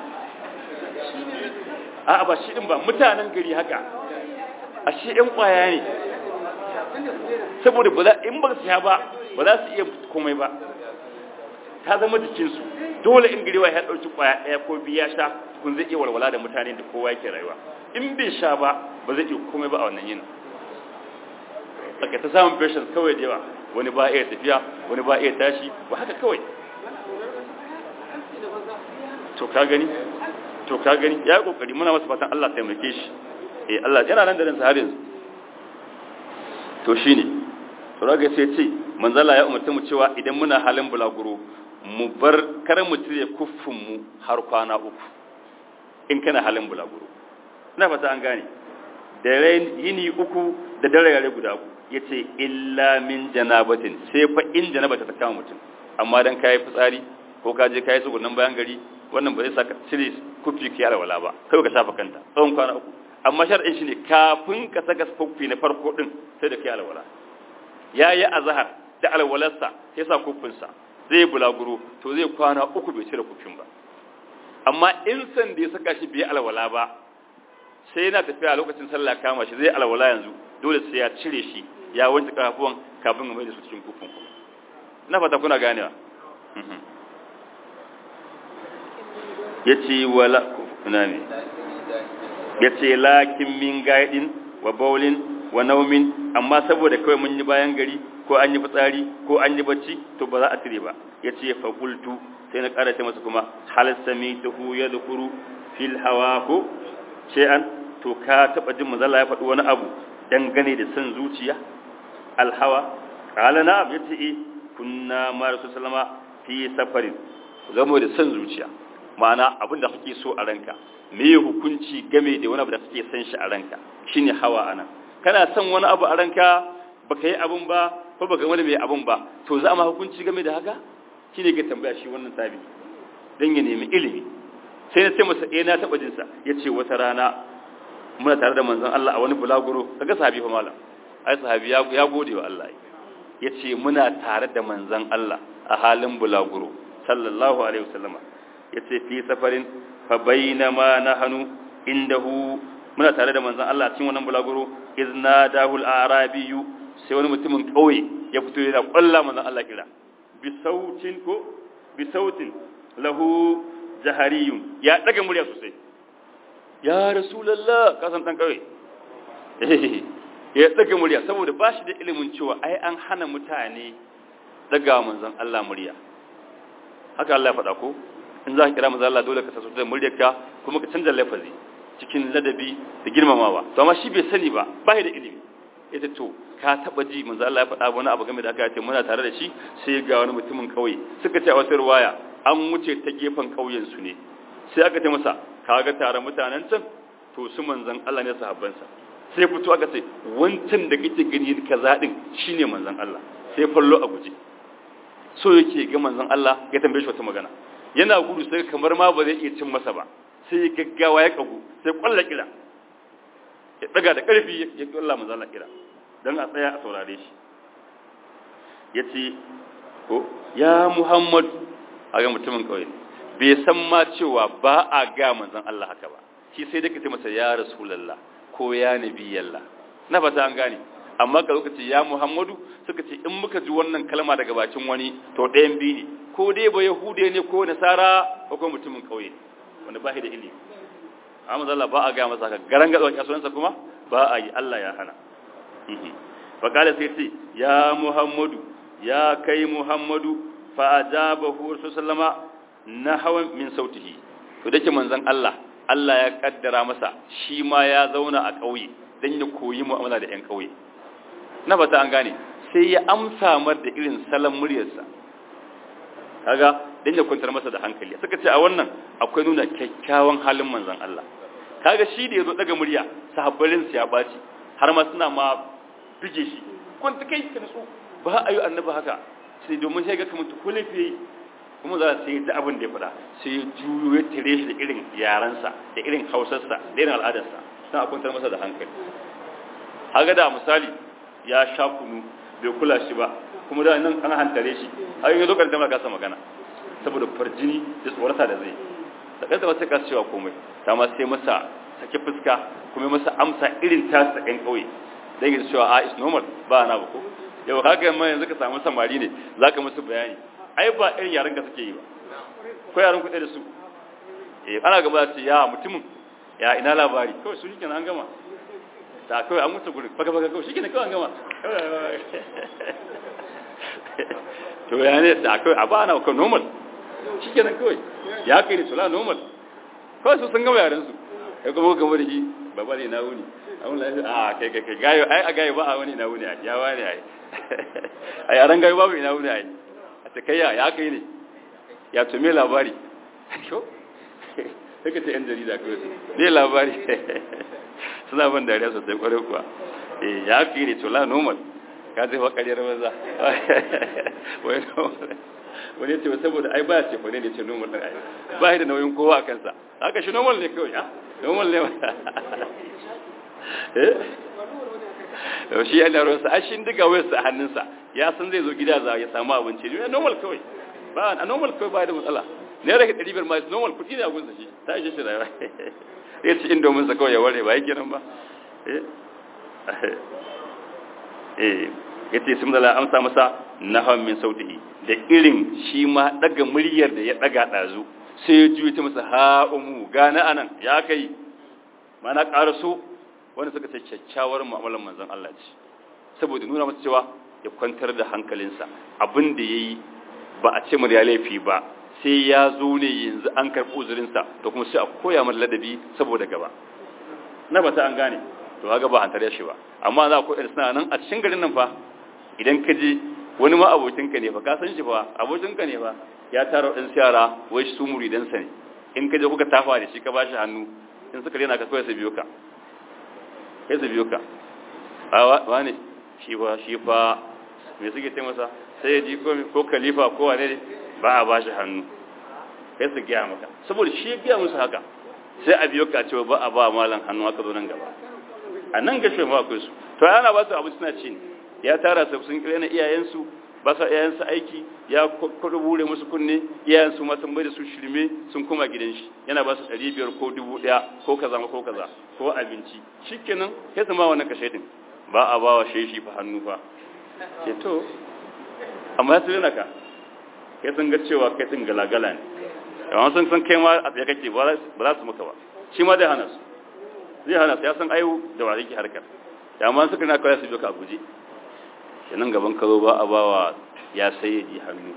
a ba shi din ba mutanen gari haka a shi yan kwaya ne saboda ba za in ba su ya ba ba za su iya komai ba ta zama jikinsu dole in gari ya ɗauki kwaya ɗaya ko biyu ya sha kun zai iya walwala da mutane da kowa yake rayuwa in bai sha ba ba zai iya komai ba a wannan yin aka ta samun patients kawai da yawa wani ba iya tafiya wani ba iya tashi ba haka kawai to ka gani to ka gani ya yi kokari muna masa fatan Allah taimake shi eh Allah yana nan da ransa har yanzu to shine to raga sai ce manzala ya umarta mu cewa idan muna halin bulaguro mu bar kar mu cire kuffin mu har kwana uku in kana halin bulaguro ina fata an gane da yini uku da dare guda uku yace illa min janabatin sai fa in janabata ta kama mutum amma dan kai fitsari ko ka je kai tsugunan bayan gari wannan ba zai saka cire kufi ki alwala ba kai ka shafa kanta tsawon kwana uku amma shar'in shi ne kafin ka saka kufi na farko din sai da kai alwala yayi azhar da alwalarsa sai sa kufinsa zai bulaguro to zai kwana uku bai cire kufin ba amma in san da ya saka shi bai alwala ba sai yana tafiya lokacin sallah kama shi zai alwala yanzu dole sai ya cire shi ya wanke kafuwan kafin ya mai da su cikin kufin kuma ina fata kuna ganewa ya ce wala ina ne ya ce lakin min gaidin wa baulin wa naumin amma saboda kawai mun yi bayan gari ko an yi fitsari ko an yi bacci to ba za a cire ba ya ce fakultu sai na ƙara ce masa kuma hal sami tuhu ya zukuru fil hawa ko an to ka taɓa jin mazala ya faɗi wani abu dangane da son zuciya alhawa ƙala na ya ce e kunna ma rasu salama fi safarin zamo da son zuciya ma'ana abin da kake so a ranka me hukunci game da wani abu da kake son shi a ranka shine hawa ana kana son wani abu a ranka baka yi abun ba ko baka wani mai abun ba to za ma hukunci game da haka shine ke tambaya shi wannan tabi dan ya nemi ilimi sai na ce masa eh na taba jin sa yace wata rana muna tare da manzon Allah a wani bulaguro kaga sahabi fa malam ai sahabi ya ya gode wa Allah yace muna tare da manzon Allah a halin bulaguro sallallahu alaihi wasallama yace fi safarin fa bainama nahnu indahu muna tare da manzon Allah cikin wannan bulaguro iznadahu al-arabiyyu sai wani mutumin kauye ya fito yana kwalla manzon Allah kira bi sautin ko bi sautin lahu jahariyun ya daga murya sosai ya rasulullah kasan dan kawai ya daga murya saboda ba shi da ilimin cewa ai an hana mutane daga manzon Allah murya haka Allah ya faɗa ko in za ka kira manzon Allah dole ka sasu da muryarka kuma ka canza lafazi cikin ladabi da girmamawa to amma shi bai sani ba ba da ilimi ita to ka taba ji manzon Allah ya faɗa wani abu game da aka ce muna tare da shi sai ga wani mutumin kauye suka ce a wata ruwaya an wuce ta gefen kauyen su ne sai aka ce masa kaga tare mutanen can to su manzon Allah ne sahabbansa sai fito aka ce wancan da kake gani kaza din shine manzon Allah sai fallo a guje so yake ga manzon Allah ya tambaye shi wata magana yana gudu sai kamar ma ba zai iya cin masa ba sai ya gaggawa ya kagu sai kwalla kira ya daga da karfi ya kwalla manzon Allah kira dan a tsaya a saurare shi yace ko ya Muhammad aga mutumin kauye bai san ma cewa ba a ga manzon Allah haka ba shi sai da kace masa ya rasulullah ko ya nabiyallah na fata an gane amma ka lokaci ya Muhammadu suka ce in muka ji wannan kalma daga bakin wani to ɗayan biyu ne ko dai ba Yahude ne ko Nasara ko kuma mutumin kauye wanda ba shi da ilimi amma Allah ba a ga masa haka garan ga tsawon kasuwansa kuma ba a yi Allah ya hana fa kala sai ce ya Muhammadu ya kai Muhammadu fa ajabahu sallama nahawan min sautihi to dake manzon Allah Allah ya kaddara masa shi ma ya zauna a ƙauye dan ya koyi mu'amala da 'yan ƙauye na fata an gane sai ya amsa mar da irin salon muryarsa kaga dan ya kwantar masa da hankali suka ce a wannan akwai nuna kyakkyawan halin manzon Allah kaga shi da yazo daga murya sahabbalin sa ya baci har ma suna ma bige shi kun ta kai kan su ba ayu annabi haka sai domin sai ga kamar tukulifi kuma za sai da abin da ya faɗa sai ya juyo ya tare shi da irin yaransa da irin hausarsa da irin al'adarsa sai a kwantar masa da hankali haga da misali ya sha kunu bai kula shi ba kuma da nan an hantare shi har yi lokacin da kasa magana saboda farjini da tsorata da zai da kansa ba sai ka cewa komai ta ma sai masa sake fuska kuma masa amsa irin ta sa ɗan ƙauye da yake cewa a is normal ba na ba ko yau haka yamma yanzu ka samu samari ne za ka musu bayani ai ba irin yaran ka suke yi ba ko yaran kuɗe da su eh ana gaba da ce ya mutumin ya ina labari kawai su shi kenan an gama ta kawai an mutu gurin baka baka kawai shi ne kawai an gama to ya ne da kawai a ba na kawai normal shi ke nan kawai ya kai da sula normal kawai su sun gama yaren su ya kuma gama da shi baba ne na wuni a wani lafi a kai kai kai gayo ai a gayo ba a wani na wuni a ya wani ai a yaren gayo babu ina wuni ai a ta kai ya ya kai ne ya to me labari sai ka ce yan jarida kawai su ne labari suna ban dariya sosai kwarai kuwa eh ya fi ne tola normal ka zai wakariyar maza wani ce saboda ai ba ce kwane ne ce normal ɗin ai ba da nauyin kowa a kansa haka shi normal ne kawai ya normal ne eh shi yana ruwansa a shi diga wayarsa a hannunsa ya san zai zo gida za ya samu abinci ne normal kawai ba a normal kawai ba da matsala ne rage ɗari biyar ma normal kuɗi ne a gunsa shi ta ishe shi rayuwa ya ci indomin sa kawai ya ware ba yake nan ba eh ya ce sun zala amsa masa nahawan min sautihi da irin shi ma daga muryar da ya daga ɗazu sai ya juyi ta masa ha'umu gane anan ya kai mana ƙaraso wanda suka ce kyakkyawar mu'amalar manzon Allah ce saboda nuna masa cewa ya kwantar da hankalinsa abin da ya yi ba a ce murya laifi ba sai ya zo ne yanzu an karɓi uzurinsa da kuma sai a koya mar ladabi saboda gaba na ba ta an gane to haka ba an tare shi ba amma za ku suna nan a cikin garin nan fa idan ka je wani ma abokinka ne fa ka san shi fa abokinka ne fa ya tara ɗan yara wai su muridansa ne in ka je kuka tafa da shi ka bashi hannu in suka rena ka kawai su biyo ka kai su biyo ka a wane shi fa shi fa me suke ce masa sai ya ji ko khalifa ko wane ne ba a bashi hannu kai su gaya maka saboda shi ya gaya musu haka sai a biyo ka cewa ba a ba malam hannu aka zo nan gaba a nan gashe ma akwai su to yana ba su abu suna ci ne ya tara su sun kira na iyayensu ba sa iyayensu aiki ya kudu bure musu kunne iyayensu ma sun bai da su shirme sun koma gidan shi yana ba su ɗari biyar ko dubu ɗaya ko kaza ko kaza ko abinci shikenan sai su ma wannan kashe din ba a ba wa sheshi fa hannu fa ce to amma su yana ka kai sun ga cewa kai din galagala ne amma sun san kai ma a tsaye kake ba za su maka ba shi ma zai hana su zai hana su ya san ayu da wa yake harkar da amma suka na kawai su biyo ka a guje kenan gaban ka zo ba a bawa ya sayyadi hannu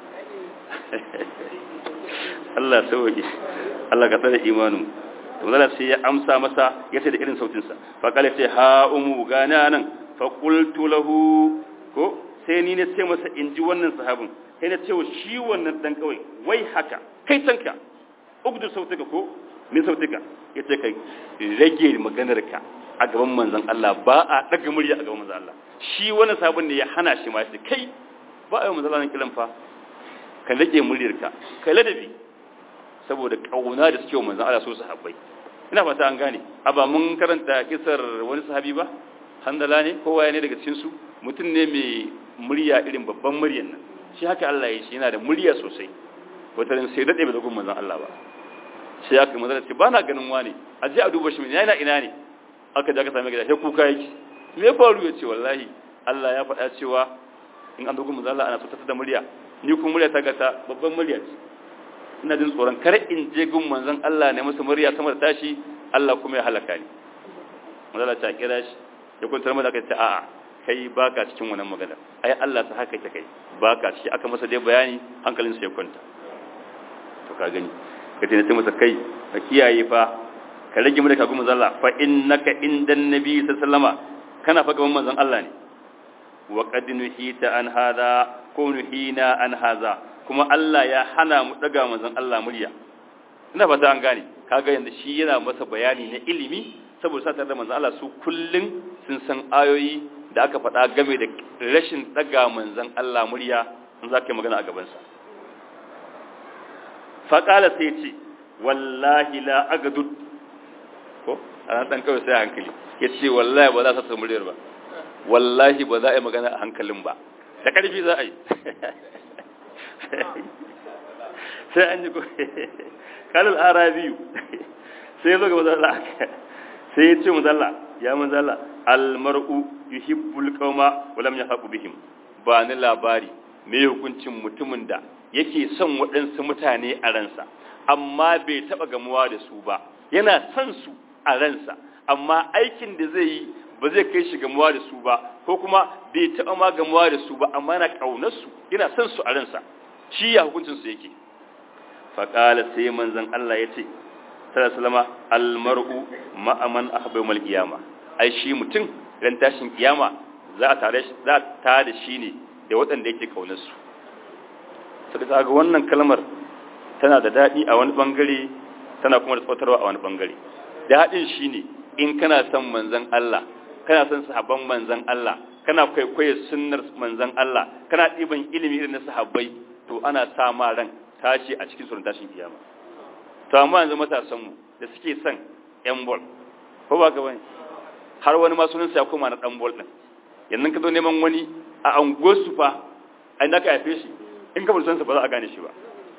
Allah sauke Allah ka tsare imanin to zalla sai ya amsa masa ya ce da irin sautin sa fa kala ce ha umu gana nan fa qultu lahu ko sai ni ne sai masa inji wannan sahabin sai na ce wa shi wannan dan kawai wai haka kai tanka ugdu sautuka ko min sautuka yace kai rage maganar ka a gaban manzon Allah ba a daga murya a gaban manzon Allah shi wannan sahabin ne ya hana shi ma shi kai ba a yi manzon Allah kilan fa ka rage muryarka kai ladabi saboda kauna da suke manzon Allah so sahabbai ina fata an gane aba mun karanta kisar wani sahabi ba handala ne kowa ne daga cikin su mutum ne mai murya irin babban muryar nan shi haka Allah ya shi yana da murya sosai wata ran sai dade bai da manzon Allah ba sai aka manzon ce ba na ganin wani a je a duba shi yana ina ne aka je aka same gida sai kuka yake me faru ya ce wallahi Allah ya faɗa cewa in an dogon manzon Allah ana so ta da murya ni kuma murya ta gata babban murya ce ina jin tsoron kar in je gun manzon Allah ne masa murya sama da tashi Allah kuma ya halaka ni manzon ta kira shi ya kuntar mata kai ta a'a kai baka cikin wannan magana ai Allah ta haka ta kai baka ciki aka masa dai bayani hankalin sa ya kwanta to ka gani ka tana masa kai ka kiyaye fa ka rage mu da kagun manzon Allah fa innaka indan nabi sallallahu alaihi wasallama kana fa gaban manzon Allah ne wa qad nuhita an hada ko nuhina an haza kuma Allah ya hana mu daga manzon Allah murya ina fata an gane kaga yanda shi yana masa bayani na ilimi saboda sa tare da manzon Allah su kullun sun san ayoyi da aka faɗa game da rashin daga manzon Allah murya in za ka yi magana a gaban sa fa qala sai ce wallahi la agadud ko ana dan kawai sai hankali yace wallahi ba za ta muryar ba wallahi ba za a yi magana a hankalin ba da ƙarfi za a yi sai an ji kalil arabiyu sai ya zo ga mazalla sai ya ce mazalla ya mazalla almar'u yuhibbul qauma wa lam yahqu bihim ba ni labari me hukuncin mutumin da yake son waɗansu mutane a ransa amma bai taɓa gamuwa da su ba yana son su a ransa amma aikin da zai yi ba zai kai shi gamuwa da su ba ko kuma bai taɓa ma gamuwa da su ba amma yana ƙaunar su yana son su a ransa shi ya hukuncin su yake faƙala sai manzon Allah ya ce sallallahu almar'u ma'aman ahba mal qiyama ai shi mutum ran tashin kiyama za a tare shi za a tare shi ne da waɗanda yake ƙaunar su sai ga wannan kalmar tana da daɗi a wani bangare tana kuma da tsotarwa a wani bangare daɗin shine in kana son manzon Allah kana son sahabban manzan Allah kana kwaikwaye sunnar manzan Allah kana ɗiban ilimi irin na sahabbai to ana sa ma ran tashi a cikin sunan tashin kiyama to amma yanzu matasan mu da suke son yan bol ko ba ka bane har wani ma sunan sa ya koma na dan bol din yanzu ka zo neman wani a anguwar su fa ai naka haife shi in ka bar sa ba za a gane shi ba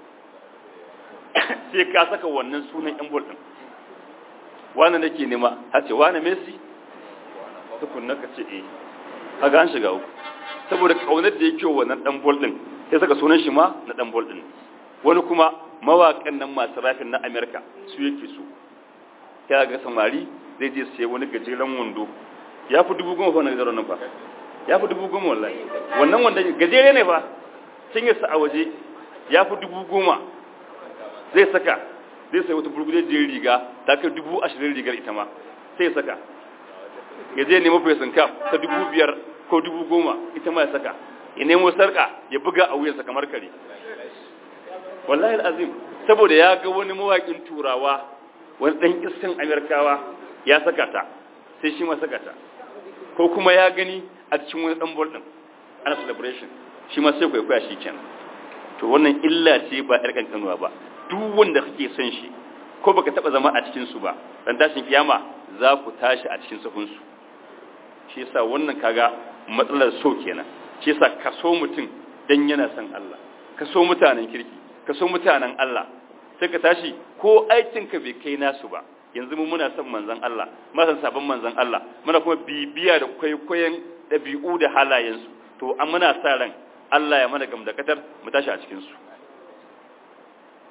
sai ka saka wannan sunan yan bol din wani nake nema har ce wani Messi tukunna ka ce eh kaga an shiga uku saboda kaunar da yake wannan dan bol din sai saka sunan shi ma na dan bol din wani kuma mawakan nan masu rafin na America su yake so ya ga samari zai je sai wani gajeren wando ya fi dubu goma fa na gajeren nan fa ya fi dubu goma wallahi wannan wanda gajere ne fa sun yi sa a waje ya fi dubu goma zai saka zai sai wata burgudejiyar riga ta kai dubu ashirin rigar ita ma sai saka ya je nemo fesin kaf ta dubu biyar ko dubu goma ita ma ya saka ya nemo sarka ya buga a wuyansa kamar kare wallahi al'azim saboda ya ga wani mawaƙin turawa wani ɗan iskan amerikawa ya saka ta sai shi ma saka ta ko kuma ya gani a cikin wani ɗan bol ɗin ana celebration shi ma sai kwaikwaya shi kenan to wannan illa ce ba ƴar ƙanƙanuwa ba duk wanda kake son shi ko baka taba zama a cikin su ba dan tashin kiyama za ku tashi a cikin sahun su shi yasa wannan kaga matsalar so kenan shi yasa ka so mutum dan yana son Allah ka so mutanen kirki ka so mutanen Allah sai ka tashi ko aikin ka bai kai nasu ba yanzu mu muna son manzon Allah muna son sabon manzon Allah muna kuma bibiya da kwaikwayon dabi'u da halayensu to an muna sa ran Allah ya mana gamdakatar mu tashi a cikin su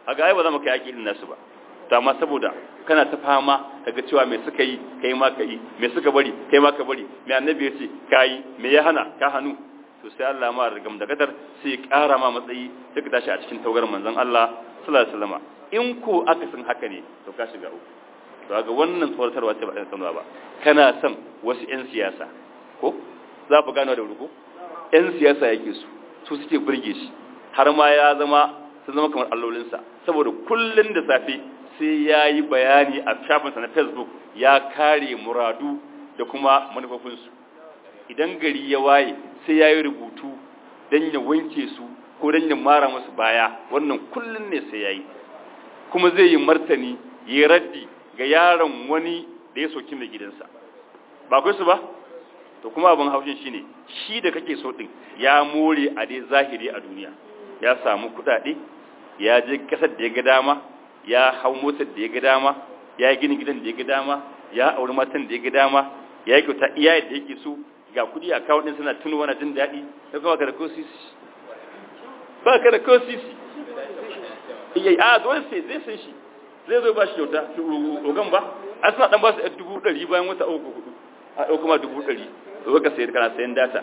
a ga ai ba za mu kai yaki irin nasu ba to amma saboda kana ta fama daga cewa me suka yi kai ma ka yi me suka bari kai ma ka bari me annabi ya ce ka yi me ya hana ka hannu to sai Allah ma rigam da gadar sai ya ƙara ma matsayi sai ka tashi a cikin taugar manzon Allah sallallahu alaihi wasallam in ko aka san haka ne to ka shiga uku to ga wannan tsoratarwa ce ba ɗan sanuwa ba kana son wasu 'yan siyasa ko za ku gano da ruku 'yan siyasa yake su su suke burge shi har ma ya zama sun zama kamar allolinsa saboda kullum da safe sai ya yi bayani a shafinsa na facebook ya kare muradu da kuma manufofinsu idan gari ya waye sai ya yi rubutu don ya wanke su ko don ya mara musu baya wannan kullum ne sai ya yi kuma zai yi martani ya raddi ga yaron wani da ya soki mai gidansa ba kai su ba to kuma abin haushin shine shi da kake so din ya more a dai zahiri a duniya ya samu kudade ya je kasar da ya ga dama ya hau motar da ya ga dama ya gini gidan da ya ga dama ya auri matan da ya ga dama ya yi kyauta iya da yake so ga kudi a kawo din suna tuno wani jin daɗi sai kuma ka da kosisi ba ka da kosisi iya a dole sai zai san shi zai zo ba shi kyauta ogan ba an suna dan ba su dubu ɗari bayan wata uku hudu a ɗau kuma dubu ɗari zo ka sayar kana sayan data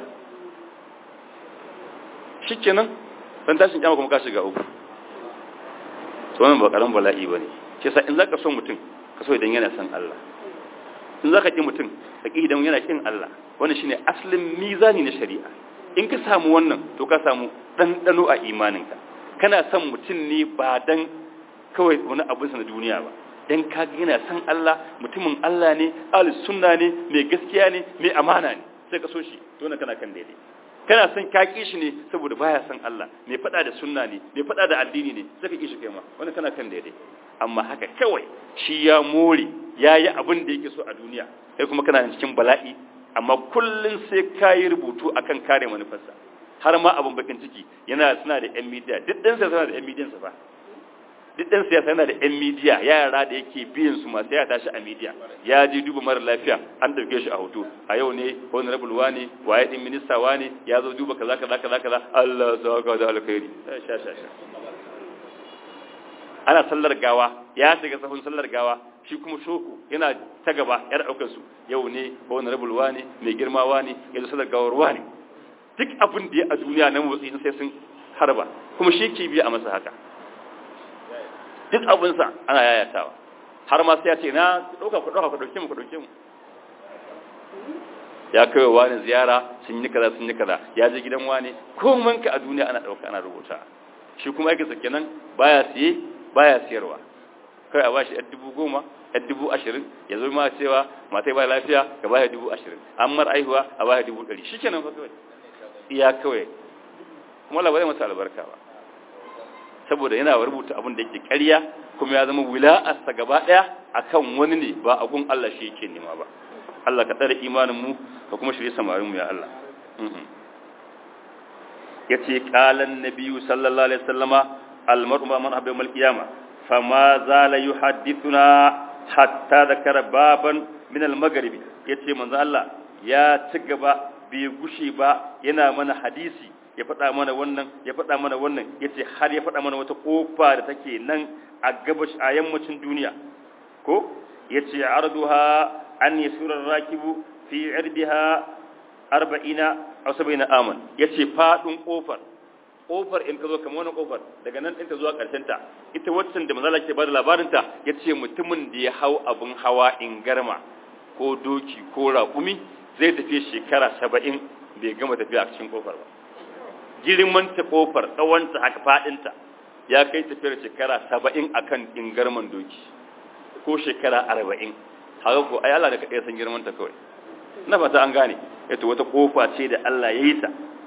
shi kenan dan tashin kyama kuma ka shiga uku to wannan ba karan bala'i ba ne shi yasa in za ka so mutum ka so idan yana son Allah in za ka ƙi mutum ka ƙi idan yana ƙin Allah wannan shine asalin mizani na shari'a in ka samu wannan to ka samu ɗanɗano a imaninka kana son mutum ne ba dan kawai wani abu na duniya ba dan ka yana san Allah mutumin Allah ne ahlus sunna ne mai gaskiya ne mai amana ne sai ka so shi to na kana kan daidai kana son ka ki shi ne saboda baya san Allah mai fada da sunna ne mai fada da addini ne sai ka ki shi kai ma wannan kana kan daidai amma haka kawai shi ya more yayi abin da yake so a duniya kai kuma kana cikin bala'i amma kullun sai kayi rubutu akan kare manufarsa har ma abin bakin ciki yana suna da yan media duk ɗan sai suna da yan media sa fa duk ɗan siyasa yana da 'yan midiya yara da yake biyan su masu ya tashi a midiya ya je duba mara lafiya an ɗauke shi a hoto a yau ne honorable wa ne waye ɗin minista wa ne ya zo duba kaza kaza kaza kaza Allah sa ka da alkhairi sha sha sha ana sallar gawa ya shiga sahun sallar gawa shi kuma shoko yana ta gaba yar ɗaukar su yau ne honorable wa ne mai girma wa ne ya zo sallar gawar wa ne duk abin da ya a duniya na motsi sai sun harba kuma shi ke biya a masa haka duk abinsa ana yayatawa har ma sai ya ce na ɗauka ku ɗauka ku ɗauke mu ku ɗauke mu ya kai wa wani ziyara sun yi kaza sun yi kaza ya je gidan wani ko manka a duniya ana ɗauka ana rubuta shi kuma yake sake nan baya siye baya siyarwa kai a bashi yar dubu goma yar dubu ashirin ya zo ma cewa matai ba lafiya ka baya dubu ashirin an mar aihuwa a baya dubu ɗari shi kenan fa kawai iya kawai kuma Allah ba zai masa albarka ba saboda yana rubuta abin da yake ƙarya kuma ya zama wila'arsa gaba ɗaya akan wani ne ba abun Allah shi yake nema ba Allah ka tsare imanin mu ka kuma shirye samarin mu ya Allah yace qalan nabiyyu sallallahu alaihi wasallama almar'u ma man habba yawmal qiyamah fama zala yuhaddithuna hatta dhakara baban min al-maghribi yace manzo Allah ya ci gaba bai gushe ba yana mana hadisi ya faɗa mana wannan ya faɗa mana wannan ya ce har ya faɗa mana wata ƙofa da take nan a gabash a yammacin duniya ko ya ce arduha an yi surar rakibu fi irdiha arba'ina a saba'ina aman ya ce faɗin ƙofar ƙofar in ka zo kamar wani ƙofar daga nan ɗin ta zuwa ta ita waccan da mazala ke ba da labarinta ya ce mutumin da ya hau abin hawa in garma ko doki ko raƙumi zai tafi shekara saba'in bai gama tafiya a cikin ƙofar ba girman ta kofar tsawonta haka fadinta ya kai tafiyar shekara saba'in a kan ingarman doki ko shekara arba'in haka ko ai Allah da kaɗai san girman ta kawai na fata an gane yato wata kofa ce da Allah ya yi ta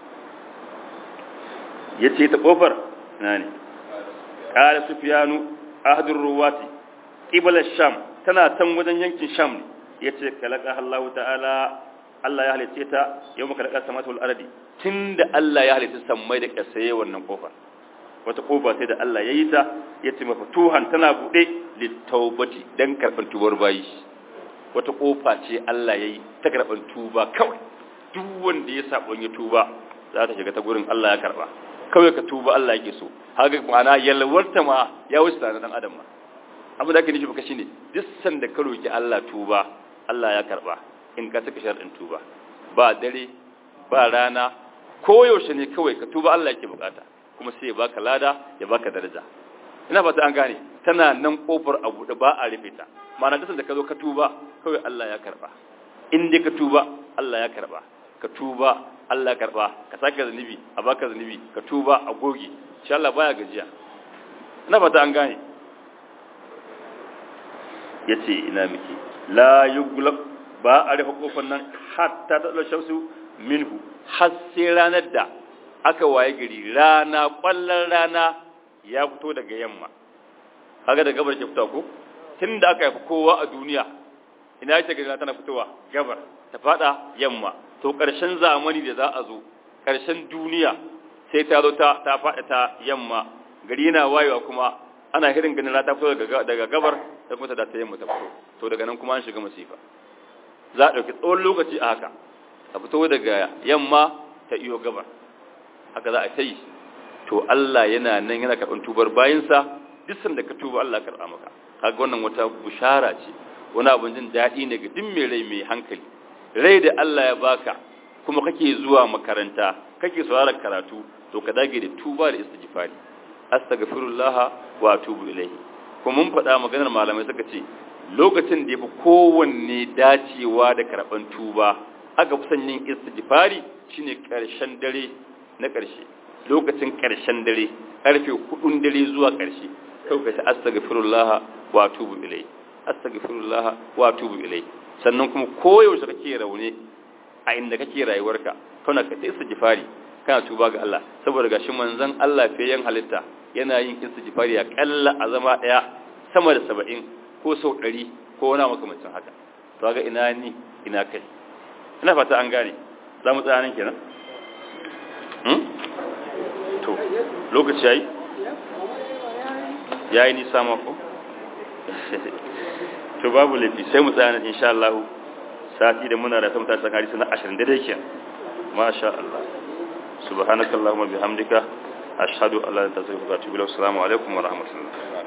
ya ce ta kofar na ne ƙara sufiyanu ahadun ruwati ƙibalar sham tana can wajen yankin sham ne ya ce kalaka Allah ta'ala Allah ya halice ta yau maka da samatu al'aradi tun da Allah ya halice sammai da ƙasaye wannan ƙofar wata ƙofa sai da Allah ya yi ta ya ce mafatuhan tana buɗe littaubati don karɓar tubar bayi wata ƙofa ce Allah ya yi ta karɓar tuba kawai duk wanda ya saɓon ya tuba za ta shiga ta gurin Allah ya karɓa kawai ka tuba Allah yake so haka ma'ana yalwarta ma ya wuce tare dan adam ma abu da ake nufi baka shine duk sanda ka roki Allah tuba Allah ya karba in ka saka sharɗin tuba ba dare ba rana koyaushe ne kawai ka tuba Allah yake bukata kuma sai ya baka lada ya baka daraja ina fata an gane tana nan kofar abu da ba a rufe ta ma'ana duk sanda ka zo ka tuba kawai Allah ya karba in dai ka tuba Allah ya karba ka tuba Allah ya karba ka sake zanubi a baka zanubi ka tuba a goge insha Allah baya gajiya ina fata an gane yace ina miki la yughlaq ba a rufe kofar nan hatta ta shamsu minhu har sai ranar da aka waye gari rana kwallon rana ya fito daga yamma kaga da gabar ke fita ko tunda aka haifi kowa a duniya ina yake gari tana fitowa gabar ta fada yamma to karshen zamani da za a zo karshen duniya sai ta zo ta ta fada ta yamma gari yana wayewa kuma ana hirin ganin rana ta fito daga daga gabar ta kuma ta da ta yamma ta fito to daga nan kuma an shiga masifa za a ɗauki tsawon lokaci a haka a fito daga yamma ta iyo gabar haka za a ta yi to Allah yana nan yana karɓar tubar bayansa duk sanda ka tuba Allah karɓa maka kaga wannan wata bushara ce wani abin jin daɗi ne ga duk mai rai mai hankali rai da Allah ya baka kuma kake zuwa makaranta kake sauraron karatu to ka dage da tuba da istighfari astaghfirullah wa atubu ilayhi kuma mun faɗa maganar malamai suka ce lokacin da yafi kowanne dacewa da karɓan tuba aka fi son yin istighfari shine ƙarshen dare na ƙarshe lokacin ƙarshen dare ƙarfe hudun dare zuwa ƙarshe kawai ka ce astaghfirullah wa atubu ilai astaghfirullah wa atubu ilai sannan kuma koyaushe kake raune a inda kake rayuwarka kana ka ta istighfari kana tuba ga Allah saboda gashi manzon Allah fiyen halitta yana yin istighfari a kalla a zama daya sama da 70 ko sau 100 ko wani makamancin haka to ga ina ni ina kai ina fata an gane za mu tsaya nan kenan to lokaci yayi yayi nisa mako to babu lafi sai mu tsaya insha Allah sati da muna da ta mutashi sakari sana 20 daidai kenan masha Allah subhanakallahumma bihamdika ashhadu an la ilaha illa anta astaghfiruka wa atubu ilaik assalamu alaikum wa rahmatullahi